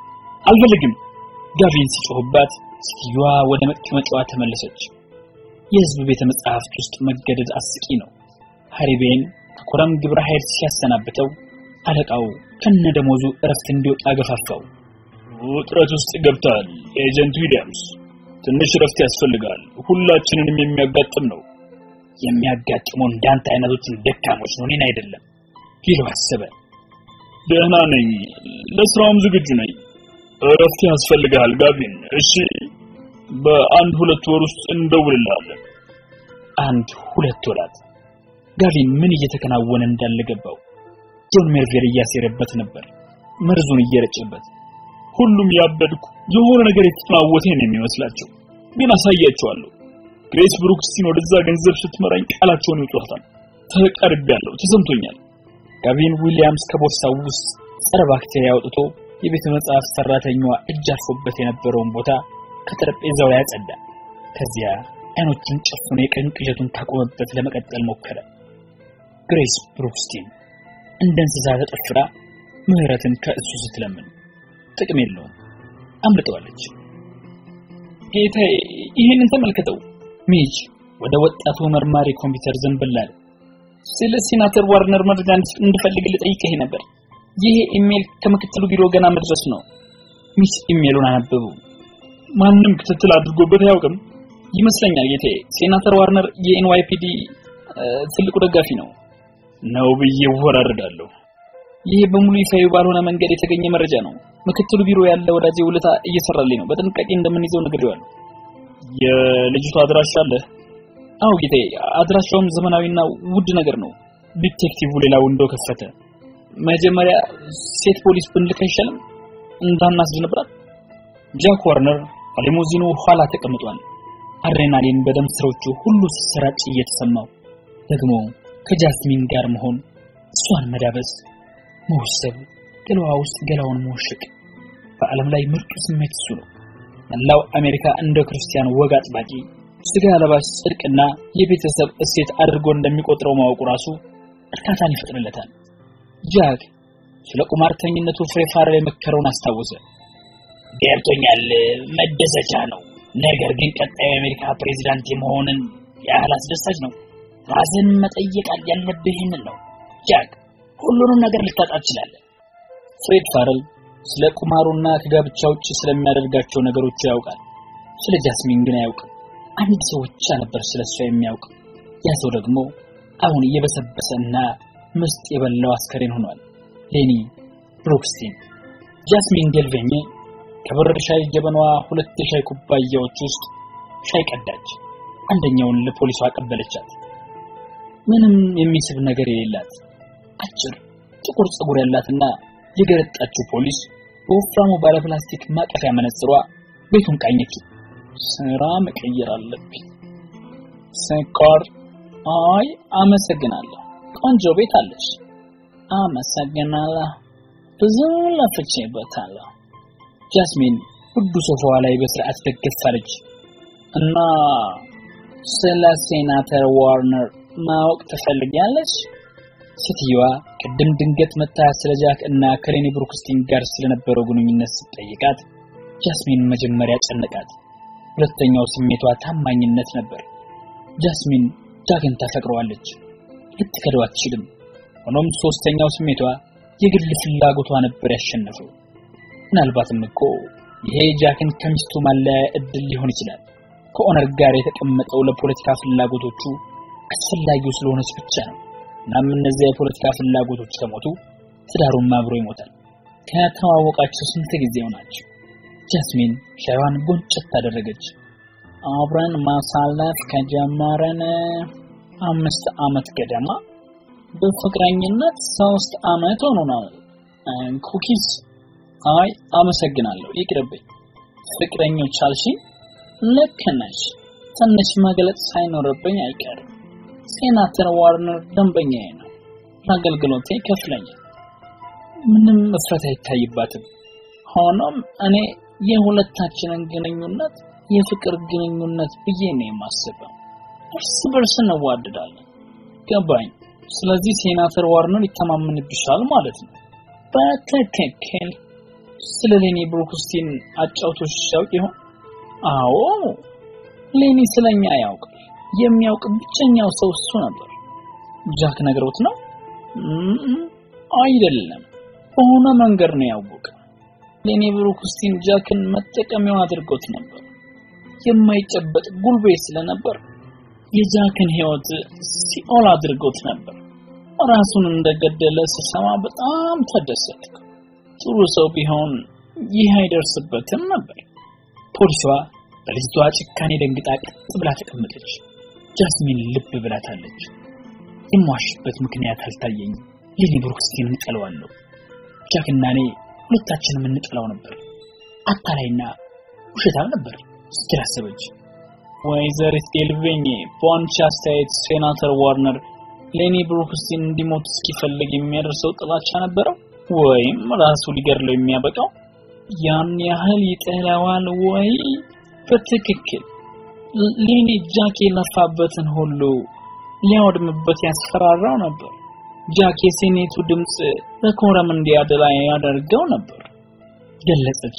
S2: አልፈልግም። ጋቪን ሲጮህባት ሴትዮዋ ወደ መቀመጫዋ ተመለሰች። የህዝብ ቤተ መጻሕፍት ውስጥ መገደድ አስቂ ነው። ሃሪቤን ከኮረም ግብረ ኃይል ሲያሰናብተው አለቃው ከነደሞዙ እረፍት እንዲወጣ ገፋፋው።
S3: ውጥረት ውስጥ ገብታል ኤጀንት ዊሊያምስ፣ ትንሽ እረፍት ያስፈልጋል። ሁላችንንም የሚያጋጥም ነው።
S2: የሚያጋጥመው እንዳንተ አይነቶችን ደካሞች ነው፣ እኔን አይደለም ቢለው አሰበ።
S3: ደህና ነኝ፣ ለስራውም ዝግጁ ነኝ። እረፍት ያስፈልጋል ጋቪን። እሺ፣ በአንድ ሁለት ወር ውስጥ እንደውልልሃለን።
S2: አንድ ሁለት ወራት ጋቪን ምን እየተከናወነ እንዳለ ገባው። ጆን ሜርቬል እያሴረበት ነበር፣ መርዙን እየረጨበት።
S3: ሁሉም ያበድኩ የሆነ ነገር የተጠናወተኝ ነው የሚመስላቸው፣ ግን አሳያቸዋለሁ። ግሬስ ብሩክስቲን ወደዛ ገንዘብ ስትመራኝ ቃላቸውን ይውጧታል። ተቀርቤያለሁ፣ ተሰምቶኛል።
S2: ጋቪን ዊሊያምስ ከቦርሳው ውስጥ ጸረ ባክቴሪያ አውጥቶ የቤተ መጽሐፍት ሰራተኛዋ እጅ አርፎበት የነበረውን ቦታ ከጠረጴዛው ላይ አጸዳ። ከዚያ አይኖቹን ጨፍኖ የቀን ቅዠቱን ካቆመበት ለመቀጠል ሞከረ። ግሬስ ብሩክስቲን እንደ እንስሳ ተጠፍራ ምህረትን ከእሱ ስትለምን ጥቅም የለውም፣ አምልጠዋለች። ጌታዬ ይህንን ተመልከተው። ሚጅ ወደ ወጣቱ መርማሪ ኮምፒውተር ዘንበል አለ። ስለ ሴናተር ዋርነር መረጃ እንድፈልግ ልጠይቅህ ነበር። ይሄ ኢሜል ከምክትሉ ቢሮ ገና መድረስ ነው። ሚስ ኢሜሉን አነበቡ።
S3: ማንም ክትትል አድርጎበት አያውቅም
S2: ይመስለኛል ጌታዬ። ሴናተር ዋርነር የኤንዋይፒዲ ትልቁ ደጋፊ ነው
S3: ነው ብዬ እወራረዳለሁ።
S2: ይሄ በሙሉ ይፋዊ ባልሆነ መንገድ የተገኘ መረጃ ነው። ምክትሉ ቢሮ ያለ ወዳጄ ውለታ እየሰራልኝ ነው። በጥንቃቄ እንደምንይዘው ነግሬዋለሁ።
S3: የልጅቷ አድራሻ አለ?
S2: አዎ ጌታዬ፣ አድራሻውም ዘመናዊና ውድ ነገር ነው። ዲቴክቲቭ ሌላ ውንዶ ከፈተ። መጀመሪያ ሴት ፖሊስ ብንልክ አይሻልም? እንዳናስደነብራት። ጃክ ዋርነር ሊሙዚኑ ኋላ ተቀምጧል። አድሬናሊን በደም ስሮቹ ሁሉ ሲሰራጭ እየተሰማው ደግሞ ከጃስሚን ጋር መሆን፣ እሷን መዳበስ፣ መወሰብ፣ ገላዋ ውስጥ ገላውን መወሸቅ በዓለም ላይ ምርጡ ስሜት እሱ ነው። መላው አሜሪካ እንደ ክርስቲያን ወግ አጥባቂ ስጋ ለባሽ ጽድቅና የቤተሰብ እሴት አድርጎ እንደሚቆጥረው ማወቁ ራሱ እርካታን ይፈጥርለታል። ጃክ ስለ ቁማርተኝነቱ ፍሬ ፋረር የመከረውን አስታወሰ።
S4: ገብቶኛል፣ መደሰቻ ነው። ነገር ግን ቀጣዩ የአሜሪካ ፕሬዚዳንት የመሆንን ያህል አስደሳች ነው። ራስን መጠየቅ ያለብህ ይህንን ነው። ጃክ ሁሉንም ነገር ልታጣ ትችላለህ።
S2: ፍሬድ ፋረል ስለ ቁማሩና ከጋብቻ ውጭ ስለሚያደርጋቸው ነገሮች ያውቃል። ስለ ጃስሚን ግን አያውቅም። አንድ ሰው ብቻ ነበር ስለሷ የሚያውቅ። ያ ሰው ደግሞ አሁን እየበሰበሰና ምስጥ የበላው አስከሬን ሆኗል። ሌኒ ብሩክስቲን። ጃስሚን ዴልቬኜ ከበረድ ሻይ ጀበናዋ ሁለት የሻይ ኩባያዎች ውስጥ ሻይ ቀዳች። አንደኛውን ለፖሊሷ አቀበለቻት። ምንም የሚስብ ነገር የሌላት አጭር ጥቁር ፀጉር ያላትና የገረጣችው ፖሊስ በወፍራሙ ባለፕላስቲክ ማቀፊያ መነጽሯ ቤቱን ቃኘች። ስራ መቀየር አለብኝ። ስኳር? አይ አመሰግናለሁ። ቆንጆ ቤት አለሽ። አመሰግናለሁ። ብዙ ለፍቼበታለሁ። ጃስሚን ውዱ ሶፋዋ ላይ በስርዓት ደገፍ አለች እና ስለ ሴናተር ዋርነር ማወቅ ትፈልጊያለሽ? ሴትዮዋ ቅድም ድንገት መታ ስለ ጃክ እና ከሌኒ ብሩክስቲን ጋር ስለነበረው ግንኙነት ስትጠይቃት ጃስሚን መጀመሪያ ጨነቃት። ሁለተኛው ስሜቷ ታማኝነት ነበር። ጃስሚን ጃክን ታፈቅረዋለች፣ ልትከደው አትችልም። ሆኖም ሶስተኛው ስሜቷ የግል ፍላጎቷ ነበር ያሸነፈው። ምናልባትም እኮ ይሄ ጃክን ከሚስቱ ማለያ እድል ሊሆን ይችላል። ከኦነር ጋር የተቀመጠው ለፖለቲካ ፍላጎቶቹ አስፈላጊው ስለሆነች ብቻ ነው። እናም እነዚያ የፖለቲካ ፍላጎቶች ከሞቱ ትዳሩም አብሮ ይሞታል። ከተዋወቃቸው ስንት ጊዜው ናቸው? ጃስሚን ሻይዋን ጎንጨት ታደረገች። አብረን ማሳለፍ ከጀመረን አምስት ዓመት ገደማ በፍቅረኝነት ሶስት ዓመት ሆኖናል። ኩኪስ? አይ አመሰግናለሁ፣ ይቅርብኝ። ፍቅረኞች አልሽኝ? ልክ ነሽ። ትንሽ መግለጽ ሳይኖርብኝ አይቀርም። ሴናተር ዋርነር ደንበኛዬ ነው። ለአገልግሎቴ ይከፍለኛል። ምንም እፍረት አይታይባትም። ሆኖም እኔ የሁለታችንን ግንኙነት የፍቅር ግንኙነት ብዬ ነው የማስበው። እርስ በርስ እንዋደዳለን። ገባኝ። ስለዚህ ሴናተር ዋርነር ይተማመንብሻል ማለት ነው። በትክክል ስለ ሌኒ ብሩክስቲን አጫውቶሽ ያውቅ ይሆን? አዎ ሌኒ ስለኛ ያውቃል። የሚያውቅ ብቸኛው ሰው እሱ ነበር። ጃክ ነግሮት ነው? አይደለም፣ በሆነ መንገድ ነው ያወቀ። ሌኒ ብሩክስቲን ጃክን መጠቀሚያው አድርጎት ነበር። የማይጨበጥ ጉልቤ ስለነበር የጃክን ሕይወት ሲኦል አድርጎት ነበር። ራሱን እንደገደለ ስሰማ በጣም ተደሰትኩ። ጥሩ ሰው ቢሆን ይህ አይደርስበትም ነበር። ፖሊሷ በልጅቷ ጭካኔ ደንግጣ ቀጥ ብላ ተቀመጠች። ጃስሚን ልብ ብላታለች። የሟሽበት ምክንያት አልታየኝም። ሌኒ ብሩክስቲንን እንጠለዋለሁ። ጃክና እኔ ሁለታችንም እንጠላው ነበር። አታላይና ውሸታም ነበር ስትል አሰበች። ወይዘሪት ኤልቬኝ በአንቺ አስተያየት ሴናተር ዋርነር ሌኒ ብሩክስቲን እንዲሞት እስኪፈልግ የሚያደርሰው ጥላቻ ነበረው ወይም ራሱ ሊገድለው የሚያበቃው ያን ያህል ይጠላዋል ወይ? በትክክል ሌኒ ጃክ የለፋበትን ሁሉ ሊያወድምበት ያስፈራራው ነበር። ጃክ የሴኔቱ ድምፅ በኮረም እንዲያደላ ያደርገው ነበር ገለጸች።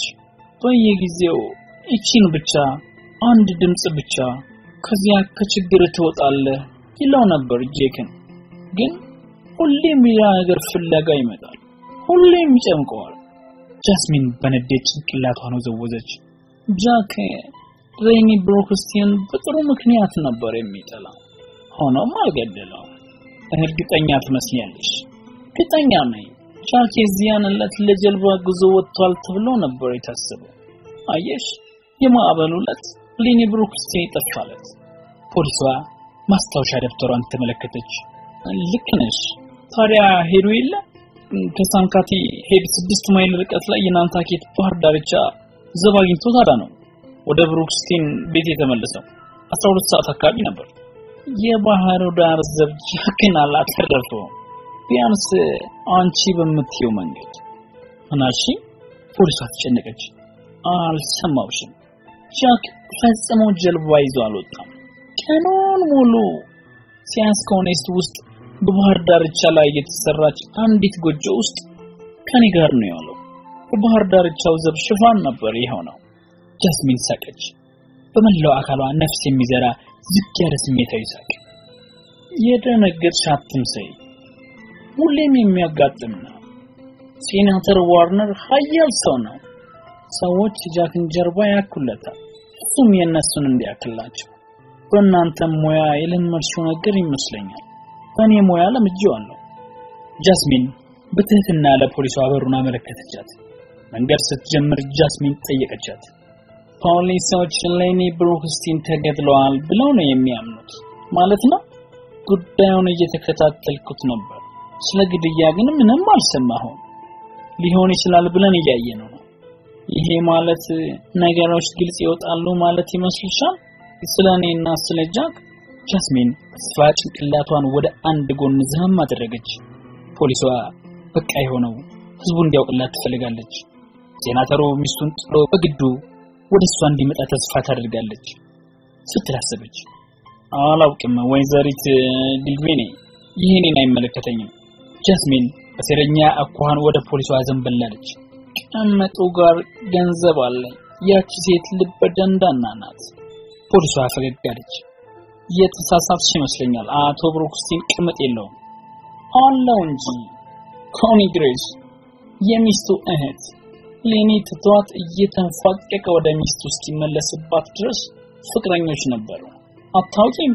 S2: በየጊዜው ይቺን ብቻ አንድ ድምፅ ብቻ ከዚያ ከችግር ትወጣለህ ይለው ነበር ጄክን። ግን ሁሌም ሌላ ነገር ፍለጋ ይመጣል፣ ሁሌም ይጨምቀዋል። ጃስሚን በንዴት ጭንቅላቷን ወዘወዘች። ጃክ ሬኒ ብሮክስቲን በጥሩ ምክንያት ነበር የሚጠላው፣ ሆኖም አልገደለውም። እርግጠኛ ትመስያለሽ? እርግጠኛ ነኝ። ጃክ የዚያን ዕለት ለጀልባ ጉዞ ወጥቷል ተብሎ ነበር የታሰበው። አየሽ፣ የማዕበሉ ዕለት ሌኒ ብሩክስቲን ይጠፋለት። ፖሊሷ ማስታወሻ ደብተሯን ተመለከተች። ልክ ነሽ። ታዲያ ሄዱ የለ ከሳንካቲ ሄድ ስድስት ማይል ርቀት ላይ የናንታኬት ባህር ዳርቻ ዘብ አግኝቶ ታዲያ ነው ወደ ብሩክስቲን ቤት የተመለሰው። 12 ሰዓት አካባቢ ነበር። የባህሩ ዳር ዘብ ጃክን አላተረፈውም። ቢያንስ አንቺ በምትየው መንገድ ምናሺ? ፖሊሷ ተጨነቀች። አልሰማውሽም። ጃክ ፈጽሞ ጀልባ ይዞ አልወጣም። ቀኑን ሙሉ ሲያስኮኔስት ውስጥ በባህር ዳርቻ ላይ የተሰራች አንዲት ጎጆ ውስጥ ከኔ ጋር ነው ያለው። የባህር ዳርቻው ዘብ ሽፋን ነበር የሆነው። ጃስሚን ሳቀች። በመላው አካሏ ነፍስ የሚዘራ ዝግ ያለ ስሜታዊ ሳቅ። የደነገጥሽ አትምሰይ፣ ሁሌም የሚያጋጥም ነው። ሴናተር ዋርነር ኃያል ሰው ነው። ሰዎች ጃክን ጀርባ ያኩለታል፣ እሱም የእነሱን እንዲያክላቸው። በእናንተም ሙያ የለመድሽው ነገር ይመስለኛል። በእኔ ሙያ ለምጄዋለሁ። ጃስሚን በትህትና ለፖሊሷ በሩን አመለከተቻት። መንገድ ስትጀምር ጃስሚን ጠየቀቻት። ፖሊሶች ሌኒ ብሩክስቲን ተገድለዋል ብለው ነው የሚያምኑት ማለት ነው? ጉዳዩን እየተከታተልኩት ነበር። ስለ ግድያ ግን ምንም አልሰማሁም። ሊሆን ይችላል ብለን እያየነው ነው። ይሄ ማለት ነገሮች ግልጽ ይወጣሉ ማለት ይመስልሻል? ስለ እኔና ስለ ጃክ ጃስሚን ተስፋ ጭንቅላቷን ወደ አንድ ጎን ዝም አደረገች። ፖሊሷ በቃ የሆነው ህዝቡ እንዲያውቅላት ትፈልጋለች። ሴናተሩ ሚስቱን ጥሎ በግዱ ወደ እሷ እንዲመጣ ተስፋ ታደርጋለች ስትል አሰበች። አላውቅም ወይዘሪት ዲልቬኔ፣ ይህ እኔን አይመለከተኝም። ጃስሚን በሴረኛ አኳኋን ወደ ፖሊሷ ዘንበላለች። ቀመጡ ጋር ገንዘብ አለኝ። ያቺ ሴት ልበ ደንዳና ናት። ፖሊሷ ፈገግ አለች። የተሳሳትሽ ይመስለኛል። አቶ ብሩክስቲን ቅምጥ የለውም አለው እንጂ ኮኒ ግሬስ የሚስቱ እህት ሌኒ ትቷት እየተንፏቀቀ ወደ ሚስቱ እስኪመለስባት ድረስ ፍቅረኞች ነበሩ። አታውቂም?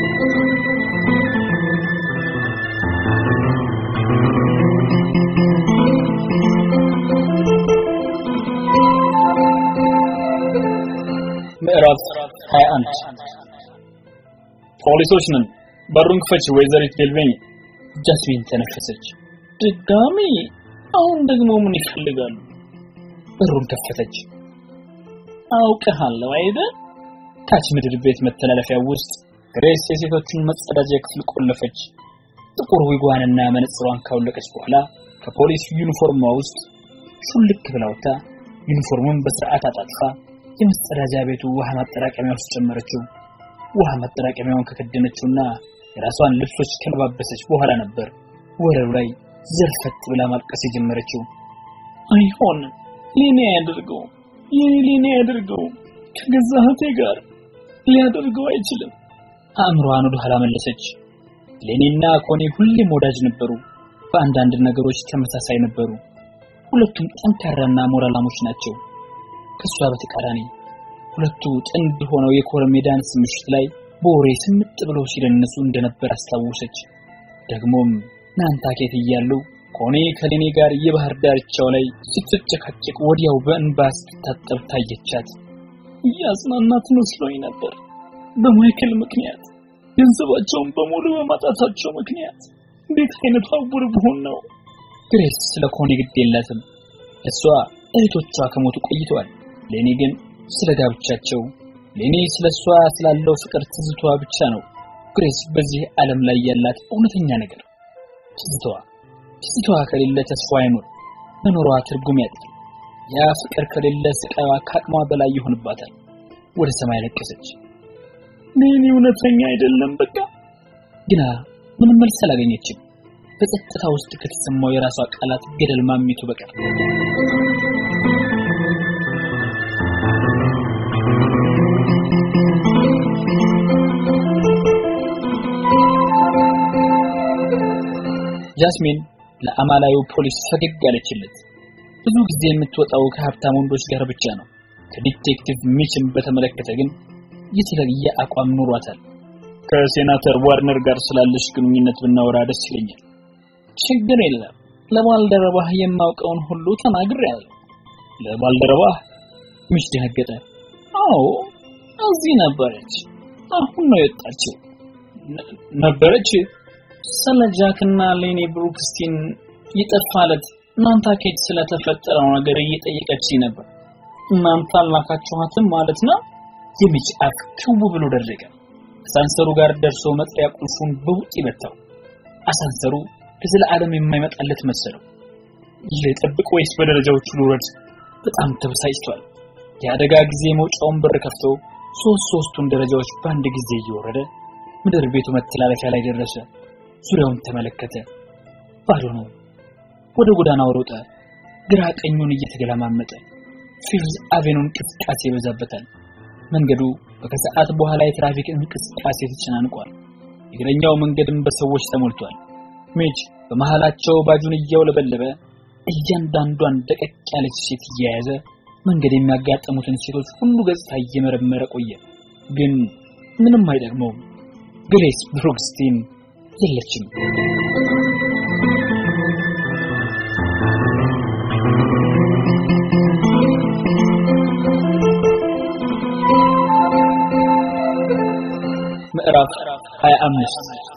S3: ምዕራፍ 21 ፖሊሶች ነን። በሩን ክፈች ወይዘሪት ዴልቬኝ።
S2: ጃስሚን ተነፈሰች። ድጋሚ? አሁን ደግሞ ምን ይፈልጋሉ? በሩን ከፈተች። አውቅሃለሁ አይደል? ታች ምድር ቤት መተላለፊያ ውስጥ ግሬስ የሴቶችን መጸዳጃ ክፍል ቆለፈች። ጥቁር ዊጓንና መነጽሯን ካወለቀች በኋላ ከፖሊስ ዩኒፎርሟ ውስጥ ሹልክ ብላ ወጥታ ዩኒፎርሙን በስርዓት አጣጥፋ የመጸዳጃ ቤቱ ውሃ ማጠራቀሚያ ውስጥ ጨመረችው። ውሃ ማጠራቀሚያውን ከከደነችውና የራሷን ልብሶች ከለባበሰች በኋላ ነበር ወለሉ ላይ ዘርፈት ብላ ማልቀስ የጀመረችው። አይሆንም፣
S3: ሌኔ ያደርገው ይህ ሌኔ ያደርገው ከገዛ እህቴ ጋር ሊያደርገው አይችልም።
S2: አእምሮዋን ወደ ኋላ መለሰች። ሌኒና ኮኔ ሁሌም ወዳጅ ነበሩ። በአንዳንድ ነገሮች ተመሳሳይ ነበሩ። ሁለቱም ጠንካራና ሞራላሞች ናቸው። ከሷ በተቃራኒ ሁለቱ ጥንድ ሆነው የኮረሜ ዳንስ ምሽት ላይ በወሬ ስምጥ ብለው ሲደንሱ እንደነበር አስታወሰች። ደግሞም ናንታኬት እያሉ ኮኔ ከሌኔ ጋር የባህር ዳርቻው ላይ ስትጨቃጨቅ ወዲያው በእንባ ስትታጠብ ታየቻት።
S3: እያጽናናት መስሎኝ ነበር። በማይክል ምክንያት ገንዘባቸውን በሙሉ በማጣታቸው ምክንያት እንዴት አይነት አውር ብሆን ነው።
S2: ግሬስ ስለ ኮኔ ግድ የላትም። እሷ እህቶቿ ከሞቱ ቆይተዋል። ሌኔ ግን ስለ ጋብቻቸው፣ ሌኔ ስለ እሷ ስላለው ፍቅር ትዝቷ ብቻ ነው ግሬስ በዚህ ዓለም ላይ ያላት እውነተኛ ነገር። ትዝቷ ትዝቷ ከሌለ ተስፋ አይኖር፣ መኖሯ ትርጉም ያጣል። ያ ፍቅር ከሌለ ስቃይዋ ከአቅሟ በላይ ይሆንባታል። ወደ ሰማይ ለቀሰች።
S3: ሌኒ እውነተኛ አይደለም በቃ
S2: ግና ምንም መልስ አላገኘችም። በጸጥታ ውስጥ ከተሰማው የራሷ ቃላት ገደል ማሚቱ በቀር ጃስሚን ለአማላዩ ፖሊስ ፈገግ አለችለት። ብዙ ጊዜ የምትወጣው ከሀብታም ወንዶች ጋር ብቻ ነው። ከዲቴክቲቭ ሚችን በተመለከተ ግን የተለየ አቋም ኑሯታል።
S3: ከሴናተር ዋርነር ጋር ስላለሽ ግንኙነት ብናወራ ደስ ይለኛል።
S2: ችግር የለም ለባልደረባህ የማውቀውን ሁሉ ተናግሬያለሁ።
S3: ለባልደረባህ
S2: ሚች ደነገጠ።
S3: አዎ እዚህ ነበረች። አሁን ነው የወጣችው። ነበረች
S2: ስለ ጃክና ሌኒ ብሩክስቲን የጠፋለት ናንታኬት ስለተፈጠረው ነገር እየጠየቀች ነበር።
S3: እናንተ አላካችኋትም ማለት ነው?
S2: የሚች አፍ ክው ብሎ ደረቀ። አሳንሰሩ ጋር ደርሶ መጥሪያ ቁልፉን በውጥ ይመታው። አሳንሰሩ ለዘላለም የማይመጣለት መሰለው።
S3: ልጠብቅ ወይስ በደረጃዎቹ ልውረድ?
S2: በጣም ተበሳጭቷል። የአደጋ ጊዜ መውጫውን በር ከፍቶ ሶስት ሶስቱን ደረጃዎች በአንድ ጊዜ እየወረደ ምድር ቤቱ መተላለፊያ ላይ ደረሰ። ዙሪያውን ተመለከተ። ባዶ ነው። ወደ ጎዳናው ሮጠ። ግራ ቀኙን እየተገለማመጠ ፊፍዝ አቬኑን እንቅስቃሴ ይበዛበታል። መንገዱ ከከሰዓት በኋላ የትራፊክ እንቅስቃሴ ተጨናንቋል። የእግረኛው መንገድም በሰዎች ተሞልቷል። ሜጅ በመሃላቸው ባጁን እያውለበለበ እያንዳንዷን ደቀቅ ያለች ሴት እየያዘ መንገድ የሚያጋጥሙትን ሴቶች ሁሉ ገጽታ እየመረመረ ቆየ። ግን ምንም አይጠቅመውም። ግሬስ ብሩክስቲን የለችም። ምዕራፍ 25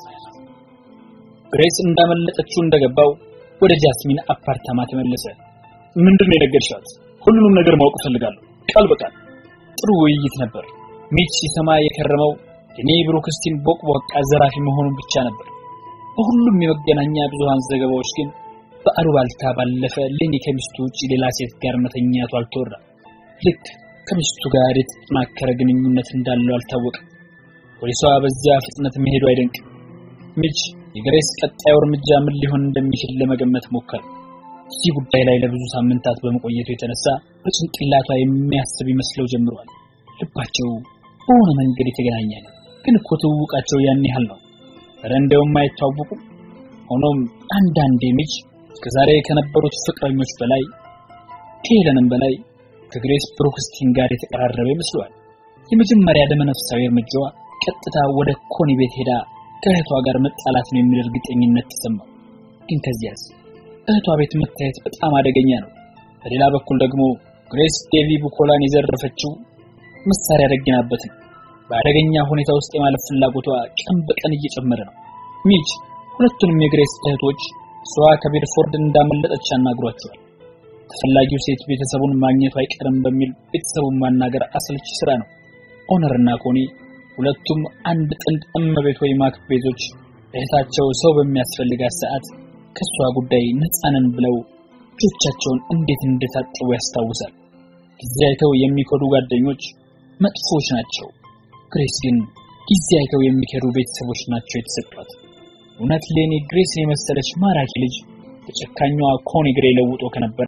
S2: ግሬስ እንዳመለጠችው እንደገባው ወደ ጃስሚን አፓርታማ ተመለሰ።
S3: ምንድነው የነገርሻት? ሁሉንም ነገር ማወቅ እፈልጋለሁ፣ ቃል በቃል።
S2: ጥሩ ውይይት ነበር። ሚች ሲሰማ የከረመው እኔ ብሩክስቲን ቦቅቧቃ ዘራፊ መሆኑን ብቻ ነበር። በሁሉም የመገናኛ ብዙሃን ዘገባዎች ግን በአሉባልታ ባለፈ ሌኒ ከሚስቱ ውጭ ሌላ ሴት ጋር መተኛቱ አልተወራም። ልክ ከሚስቱ ጋር የተጠናከረ ግንኙነት እንዳለው አልታወቀም። ፖሊሷ በዚያ ፍጥነት መሄዱ አይደንቅም። ሚች የግሬስ ቀጣዩ እርምጃ ምን ሊሆን እንደሚችል ለመገመት ሞከረ። እዚህ ጉዳይ ላይ ለብዙ ሳምንታት በመቆየቱ የተነሳ በጭንቅላቷ የሚያስብ ይመስለው ጀምሯል። ልባቸው በሆነ መንገድ የተገናኘ ነው። ግን እኮ ትውውቃቸው ያን ያህል ነው። ኧረ እንደውም አይተዋወቁም። ሆኖም አንዳንዴ ሚች እስከዛሬ ከነበሩት ፍቅረኞች በላይ ከሄለንም በላይ ከግሬስ ብሩክስቲን ጋር የተቀራረበ ይመስለዋል። የመጀመሪያ ደመነፍሳዊ እርምጃዋ ቀጥታ ወደ ኮኒ ቤት ሄዳ ከእህቷ ጋር መጣላት ነው የሚል እርግጠኝነት ተሰማው። ግን ከዚያስ እህቷ ቤት መታየት በጣም አደገኛ ነው። በሌላ በኩል ደግሞ ግሬስ ዴቪ ቡኮላን የዘረፈችው መሳሪያ ደግናበት ነው። በአደገኛ ሁኔታ ውስጥ የማለፍ ፍላጎቷ ቀን በቀን እየጨመረ ነው። ሚች ሁለቱንም የግሬስ እህቶች እሷ ከቤድፎርድ እንዳመለጠች አናግሯቸዋል። ተፈላጊው ሴት ቤተሰቡን ማግኘቱ አይቀርም በሚል ቤተሰቡን ማናገር አሰልቺ ስራ ነው። ኦነር እና ኮኒ ሁለቱም አንድ ጥንድ እመቤት ወይ ማክቤቶች እህታቸው ሰው በሚያስፈልጋት ሰዓት ከሷ ጉዳይ ነፃነን ብለው እጆቻቸውን እንዴት እንደታጠቡ ያስታውሳል። ጊዜ አይተው የሚከዱ ጓደኞች መጥፎች ናቸው። ግሬስ ግን ጊዜ አይተው የሚከዱ ቤተሰቦች ናቸው የተሰጧት። እውነት ሌኒ ግሬስን የመሰለች ማራኪ ልጅ በጨካኛዋ ኮኒ ግሬ ለውጦ ከነበረ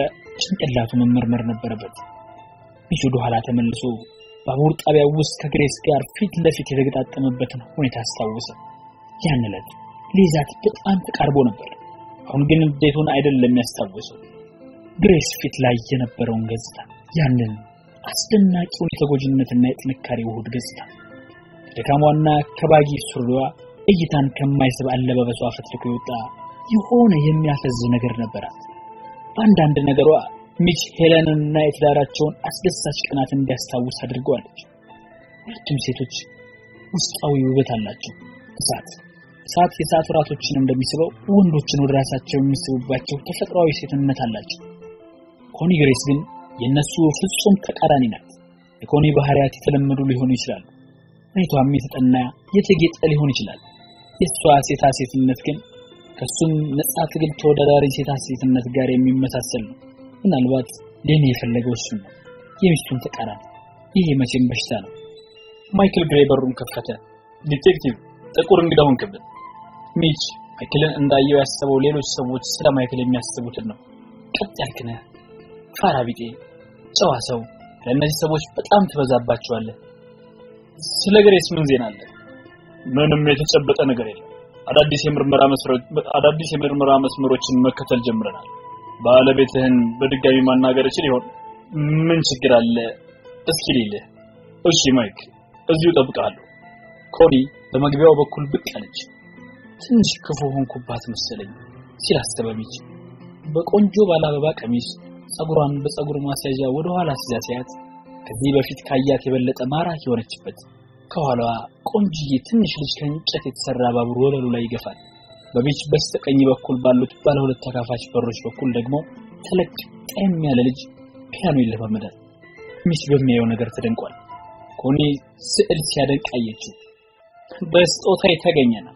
S2: ጭንቅላቱ መመርመር ነበረበት። ሚች ወደ ኋላ ተመልሶ ባቡር ጣቢያው ውስጥ ከግሬስ ጋር ፊት ለፊት የተገጣጠመበትን ሁኔታ አስታወሰ። ያን ዕለት ሊይዛት በጣም ተቃርቦ ነበር። አሁን ግን እንዴቱን አይደለም ያስታወሰው፣ ግሬስ ፊት ላይ የነበረውን ገጽታ፣ ያንን አስደናቂውን የተጎጂነትና የጥንካሬ ውሁድ ገጽታ ከደካሟና ከባጊ ሱሪዋ እይታን ከማይስብ አለባበሷ ፈትልኮ የወጣ የሆነ የሚያፈዝ ነገር ነበራት። በአንዳንድ ነገሯ ሚች ሄለንንና የትዳራቸውን አስደሳች ቀናት እንዲያስታውስ አድርገዋለች። ሁለቱም ሴቶች ውስጣዊ ውበት አላቸው። እሳት እሳት የሰዓት ወራቶችን እንደሚስበው ወንዶችን ወደ ራሳቸው የሚስቡባቸው ተፈጥሯዊ ሴትነት አላቸው። ኮኒ ግሬስ ግን የነሱ ፍጹም ተቃራኒ ናት። የኮኒ ባህሪያት የተለመዱ ሊሆኑ ይችላሉ። ሁኔታዋም የተጠና የተጌጠ ሊሆን ይችላል። የእሷ ሴታ ሴትነት ግን ከሱም ነጻ ትግል ተወዳዳሪ ሴታ ሴትነት ጋር የሚመሳሰል ነው። ምናልባት ለኔ የፈለገው እሱን ነው፣ የሚስቱን ተቃራኒ። ይህ መቼም በሽታ ነው።
S3: ማይክል ግሬ በሩን ከፈተ። ዲቴክቲቭ ጥቁር እንግዳ ሆንክብን።
S2: ሚች ማይክልን እንዳየው ያሰበው ሌሎች ሰዎች ስለ ማይክል የሚያስቡትን ነው። ቀጥ ያልክ ነህ፣ ፋራ ቢጤ፣ ጨዋ ሰው። ለእነዚህ ሰዎች በጣም ትበዛባቸዋለህ።
S3: ስለ ግሬስ ምን ዜና አለ? ምንም የተጨበጠ ነገር የለም። አዳዲስ የምርመራ መስመሮች አዳዲስ የምርመራ መስመሮችን መከተል ጀምረናል። ባለቤትህን በድጋሚ ማናገር እችል ይሆን? ምን ችግር አለ? እስኪ ልልህ። እሺ ማይክ፣ እዚሁ እጠብቅሃለሁ።
S2: ኮኒ በመግቢያው በኩል ብቅ አለች። ትንሽ ክፉ ሆንኩባት መሰለኝ ሲል አሰበ ሚች። በቆንጆ ባለ አበባ ቀሚስ ጸጉሯን በጸጉር ማስያዣ ወደ ኋላ ሲዛ ሲያት ከዚህ በፊት ካያት የበለጠ ማራኪ የሆነችበት ከኋላዋ ቆንጅዬ ትንሽ ልጅ ከእንጨት የተሰራ ባቡር ወለሉ ላይ ይገፋል። በቢች በስተቀኝ በኩል ባሉት ባለ ሁለት ተካፋች በሮች በኩል ደግሞ ተለቅ ጠም ያለ ልጅ ፒያኖ ይለማመዳል። ሚች በሚያየው ነገር ተደንቋል። ኮኒ ስዕል ሲያደንቅ አየችው። በስጦታ የተገኘ ነው።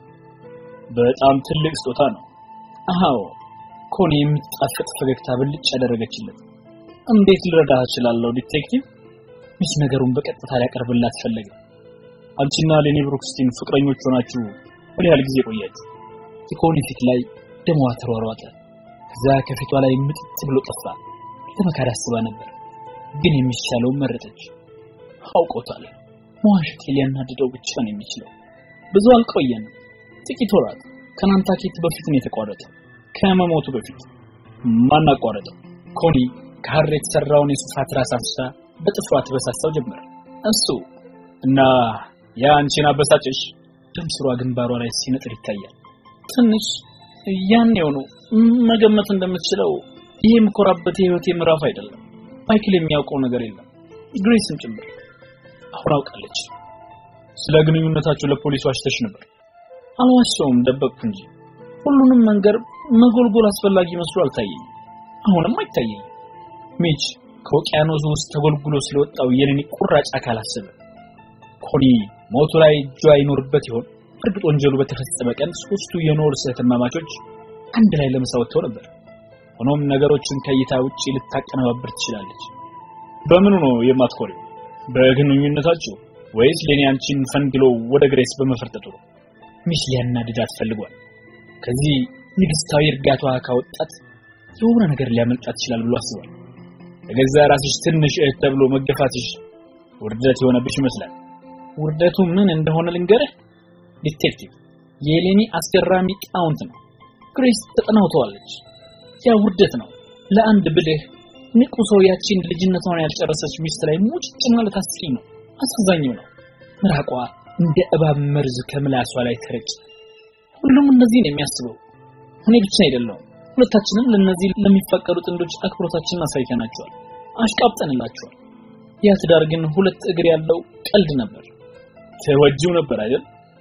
S3: በጣም ትልቅ ስጦታ ነው።
S2: አዎ ኮኒ የምትጣፍጥ ፈገግታ ብልጭ ያደረገችለት።
S3: እንዴት ልረዳህ እችላለሁ ዲቴክቲቭ?
S2: ሚች ነገሩን በቀጥታ ሊያቀርብላት ፈለገ።
S3: አንቺና ሌኒ ብሩክስቲን ፍቅረኞች ሆናችሁ ምን ያህል ጊዜ ቆያችሁ?
S2: የኮኒ ፊት ላይ ደሟ ተሯሯጠ። ከዛ ከፊቷ ላይ ምጥጥ ብሎ ጠፋ። ለመካድ አስባ ነበር፣ ግን የሚቻለውን መረጠች። አውቆታል። መዋሸት ሊያናድደው ብቻ ነው የሚችለው። ብዙ አልቆየንም፣ ጥቂት ወራት። ከናንታኬት በፊት ነው የተቋረጠው፣ ከመሞቱ በፊት።
S3: ማን አቋረጠው?
S2: ኮኒ ከሐር የተሰራውን የሱፋ ትራስ አንስታ በጥፍሯ ትበሳሳው ጀመር። እሱ
S3: እና ያ አንቺን አበሳጨሽ?
S2: ደም ስሯ ግንባሯ ላይ ሲነጥር ይታያል።
S3: ትንሽ ያኔው ነው መገመት እንደምትችለው ይህ የምኮራበት የህይወቴ ምዕራፍ አይደለም። ማይክል የሚያውቀው ነገር የለም፣ ግሬስም ጭምር።
S2: አሁን አውቃለች።
S3: ስለ ግንኙነታቸው ለፖሊስ ዋሽተሽ ነበር?
S2: አልዋሸውም፣ ደበቅኩ እንጂ ሁሉንም መንገር መጎልጎል አስፈላጊ መስሎ አልታየኝም። አሁንም አይታየኝም። ሚች ከውቅያኖስ ውስጥ ተጎልጉሎ ስለወጣው የኔ ቁራጭ አካል አሰበ። ኮኒ ሞቱ ላይ እጇ ይኖርበት ይሆን? እርግጥ ወንጀሉ በተፈጸመ ቀን ሶስቱ የኖርስ እህትማማቾች አንድ ላይ ለምሳ ወጥተው ነበር። ሆኖም ነገሮችን ከእይታ ውጪ ልታቀነባብር ትችላለች።
S3: በምኑ ነው የማትኮሪው? በግንኙነታችሁ ወይስ ሌኒ አንቺን ፈንግሎ ወደ ግሬስ በመፈርጠጡ ነው?
S2: ሚስ ሊያናድዳት ፈልጓል። ከዚህ ንግስታዊ እርጋቷ ካወጣት የሆነ ነገር ሊያመልጣት ይችላል ብሎ አስቧል።
S3: ለገዛ ራስሽ ትንሽ እህት ተብሎ መገፋትሽ ውርደት የሆነብሽ ይመስላል።
S2: ውርደቱ ምን እንደሆነ ልንገርህ ዲቴክቲቭ። የሌኒ አስገራሚ ጣውንት ነው። ግሬስ ተጠናውተዋለች። ያ ውርደት ነው። ለአንድ ብልህ ንቁ ሰው ያቺን ልጅነቷን ያልጨረሰች ሚስት ላይ ሙጭጭ ማለት አስቂኝ ነው፣ አሳዛኝም ነው። ምራቋ እንደ እባብ መርዝ ከምላሷ ላይ ተረጭ። ሁሉም እነዚህ ነው የሚያስበው። እኔ ብቻ አይደለሁም። ሁለታችንም ለነዚህ ለሚፈቀዱ ጥንዶች አክብሮታችንን አሳይተናቸዋል፣ አሽቃብጠንላቸዋል። ያ ትዳር ግን ሁለት እግር ያለው ቀልድ ነበር።
S3: ተወጂው ነበር አይደል?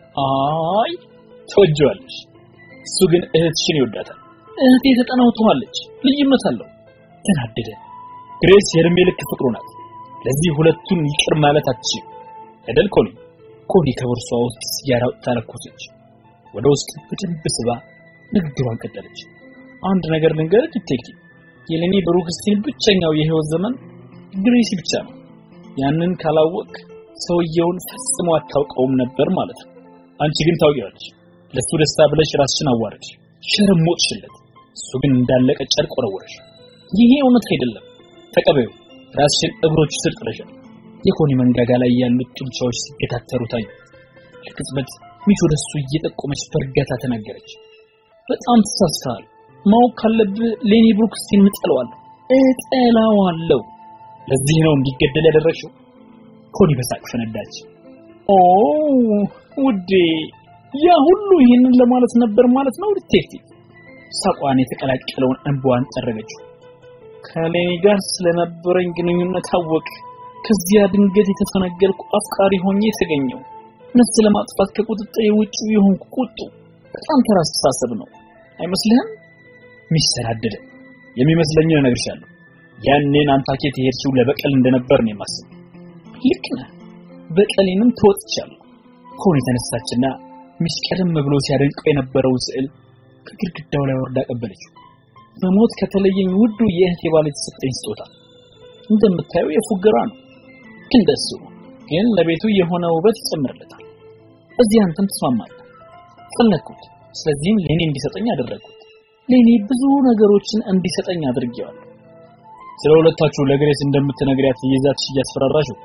S2: አይ
S3: ተወጂዋለሽ። እሱ ግን እህትሽን ይወዳታል።
S2: እህቴ ተጠናውተዋለች፣ ልዩነት አለው። ተናደደ።
S3: ግሬስ የእድሜ ልክ ፍቅሩ ናት። ለዚህ ሁለቱን ይቅር ማለት አትችልም አይደል ኮኒ?
S2: ኮኒ ከቦርሷ ውስጥ ሲጋራ አውጥታ ለኮሰች። ወደ ውስጥ በደንብ ስባ ንግግሯን ቀጠለች። አንድ ነገር ልንገርህ ዲቴክቲቭ፣ የሌኒ ብሩክስቲን ብቸኛው የህይወት ዘመን ግሬሲ ብቻ ነው። ያንን ካላወቅ ሰውየውን ፈጽሞ አታውቀውም ነበር ማለት ነው።
S3: አንቺ ግን ታውቂዋለሽ።
S2: ለሱ ደስታ ብለሽ ራስሽን አዋረድሽ፣ ሸርሞጥሽለት። እሱ ግን እንዳለቀ ጨርቅ ወረወረሽ። ይሄ እውነት አይደለም። ተቀበዩ። ራስሽን እግሮች ስር ጥለሻል። የኮኒ መንጋጋ ላይ ያሉት ጡንቻዎች ሲገታተሩ ታዩ። ለቅጽበት ሚች ወደ እሱ እየጠቆመች በእርጋታ ተናገረች። በጣም ተሳስተሃል። ማወቅ ካለብህ ሌኒ ብሩክስቲን እጠለዋለሁ እጠላዋለሁ። ለዚህ ነው እንዲገደል ያደረግሽው። ኮኒ በሳቅ ፈነዳች። ኦ ውዴ፣ ያ ሁሉ ይህንን ለማለት ነበር ማለት ነው ዲቴክቲቭ። ሳቋን የተቀላቀለውን እንባዋን ጠረገችው። ከሌኒ ጋር ስለነበረኝ ግንኙነት አወቅ። ከዚያ ድንገት የተፈነገልኩ አፍቃሪ ሆኜ የተገኘው ነፍስ ለማጥፋት ከቁጥጥር ውጭ የሆንኩ ቁጡ በጣም ተራ አስተሳሰብ ነው አይመስልህም? ሚሰናደደ የሚመስለኝ እነግርሻለሁ። ያኔ ናንታኬት የሄድሽው ለበቀል እንደነበር ነው የማስበው። ልክ ነህ። በቀሌንም ተወጥቻለሁ። ኮኒ ተነሳችና ሚስ ቀደም ብሎ ሲያደንቀው የነበረውን ስዕል ከግድግዳው ላይ ወርዳ ቀበለችው። በሞት ከተለየኝ ውዱ የእህቴ ባል የተሰጠኝ ስጦታ እንደምታየው የፉገራ ነው። ግን ደሱ ግን ለቤቱ የሆነ ውበት ይጨምርለታል። እዚህ አንተም ትስማማለህ። ፈለግኩት። ስለዚህም ሌኒ እንዲሰጠኝ አደረግኩት። ሌኒ ብዙ ነገሮችን እንዲሰጠኝ አድርጌዋለሁ።
S3: ስለ ሁለታችሁ ለግሬስ እንደምትነግሪያት ይዛትሽ እያስፈራራሽው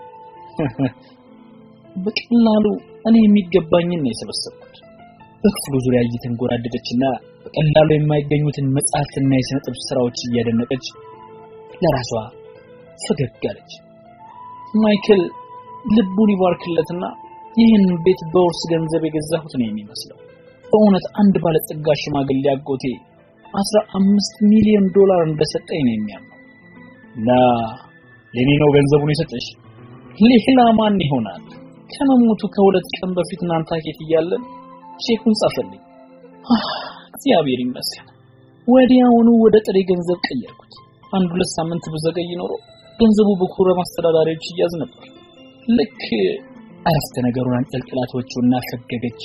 S2: በቀላሉ እኔ የሚገባኝን ነው የሰበሰብኩት። በክፍሉ ዙሪያ እየተንጎራደደችና በቀላሉ የማይገኙትን መጽሐፍትና የሥነ ጥበብ ስራዎች እያደነቀች ለራሷ ፈገግ አለች። ማይክል ልቡን ይባርክለትና ይህን ቤት በውርስ ገንዘብ የገዛሁት ነው የሚመስለው። በእውነት አንድ ባለጸጋ ሽማግሌ አጎቴ አስራ አምስት ሚሊዮን ዶላር እንደሰጠኝ ነው የሚያምነው።
S3: እና ሌኒ ነው ገንዘቡን የሰጠሽ?
S2: ሌላ ማን ይሆናል? ከመሞቱ ከሁለት ቀን በፊት ናንታኬት እያለን ቼኩን ጻፈልኝ። እግዚአብሔር ይመስገን። ወዲያውኑ ወደ ጥሬ ገንዘብ ቀየርኩት። አንድ ሁለት ሳምንት ብዘገይ ኖሮ ገንዘቡ በኩረም አስተዳዳሪዎች ይያዝ ነበር። ልክ አረፍተ ነገሩን አንጠልጥላቶቹና ፈገገች።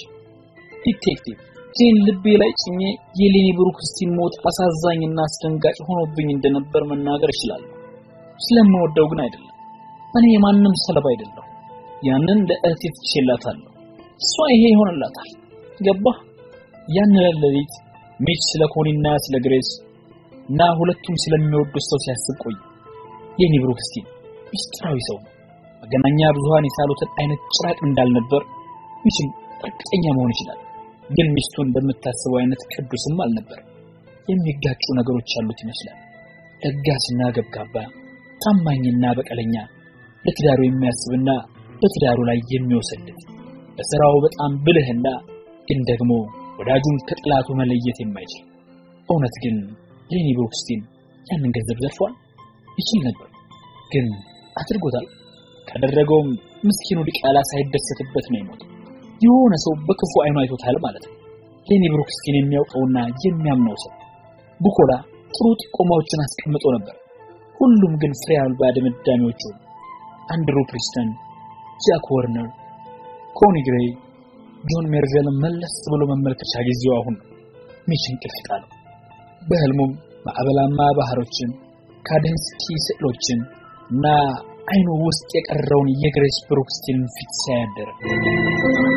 S2: ዲቴክቲቭ ጄን ልቤ ላይ ጭኜ የሌኒ ብሩክስቲን ሞት አሳዛኝና አስደንጋጭ ሆኖብኝ እንደነበር መናገር እችላለሁ። ስለምወደው ግን አይደለም። እኔ የማንም ሰለባ አይደለሁ። ያንን ለእህቴ ትቼላታለሁ። እሷ ይሄ ይሆንላታል። ገባህ? ያን ሌሊት ሚች ስለ ኮኒና ስለ ግሬስ እና ሁለቱም ስለሚወዱት ሰው ሲያስብ ቆየ። ሌኒ ብሩክስቲን ሚስጥራዊ ሰው ነው። መገናኛ ብዙሃን የሳሉትን አይነት ጭራቅ እንዳልነበር ሚችም እርግጠኛ መሆን ይችላል። ግን ሚስቱ እንደምታስበው አይነት ቅዱስም አልነበር። የሚጋጩ ነገሮች ያሉት ይመስላል። ለጋስና ገብጋባ፣ ታማኝና በቀለኛ፣ ለትዳሩ የሚያስብና በትዳሩ ላይ የሚወሰድት፣ በስራው በጣም ብልህና ግን ደግሞ ወዳጁን ከጥላቱ መለየት የማይችል። እውነት ግን ሌኒ ብሩክስቲን ያንን ገንዘብ ዘርፏል? ይችል ነበር፣ ግን አድርጎታል። ካደረገውም ምስኪኑ ዲቃላ ሳይደሰትበት ነው የሞተው። የሆነ ሰው በክፉ አይኑ አይቶታል ማለት ነው። ሌኒ ብሩክስቲን የሚያውቀውና የሚያምነው ሰው። ቡኮላ ጥሩ ጥቆማዎችን አስቀምጦ ነበር። ሁሉም ግን ፍሬ አልባ ድምዳሜዎቹ አንድሩ ፕሪስተን፣ ጃክ ወርነር፣ ኮኒ ግሬይ፣ ጆን ሜርቬልን መለስ ብሎ መመልከቻ ጊዜው አሁን ነው። ሚች እንቅልፍ ጣለው። በህልሙም ማዕበላማ ባህሮችን፣ ካደንስኪ ስዕሎችን እና አይኑ ውስጥ የቀረውን የግሬስ ብሩክስቲንን ፊት ሲያያደረ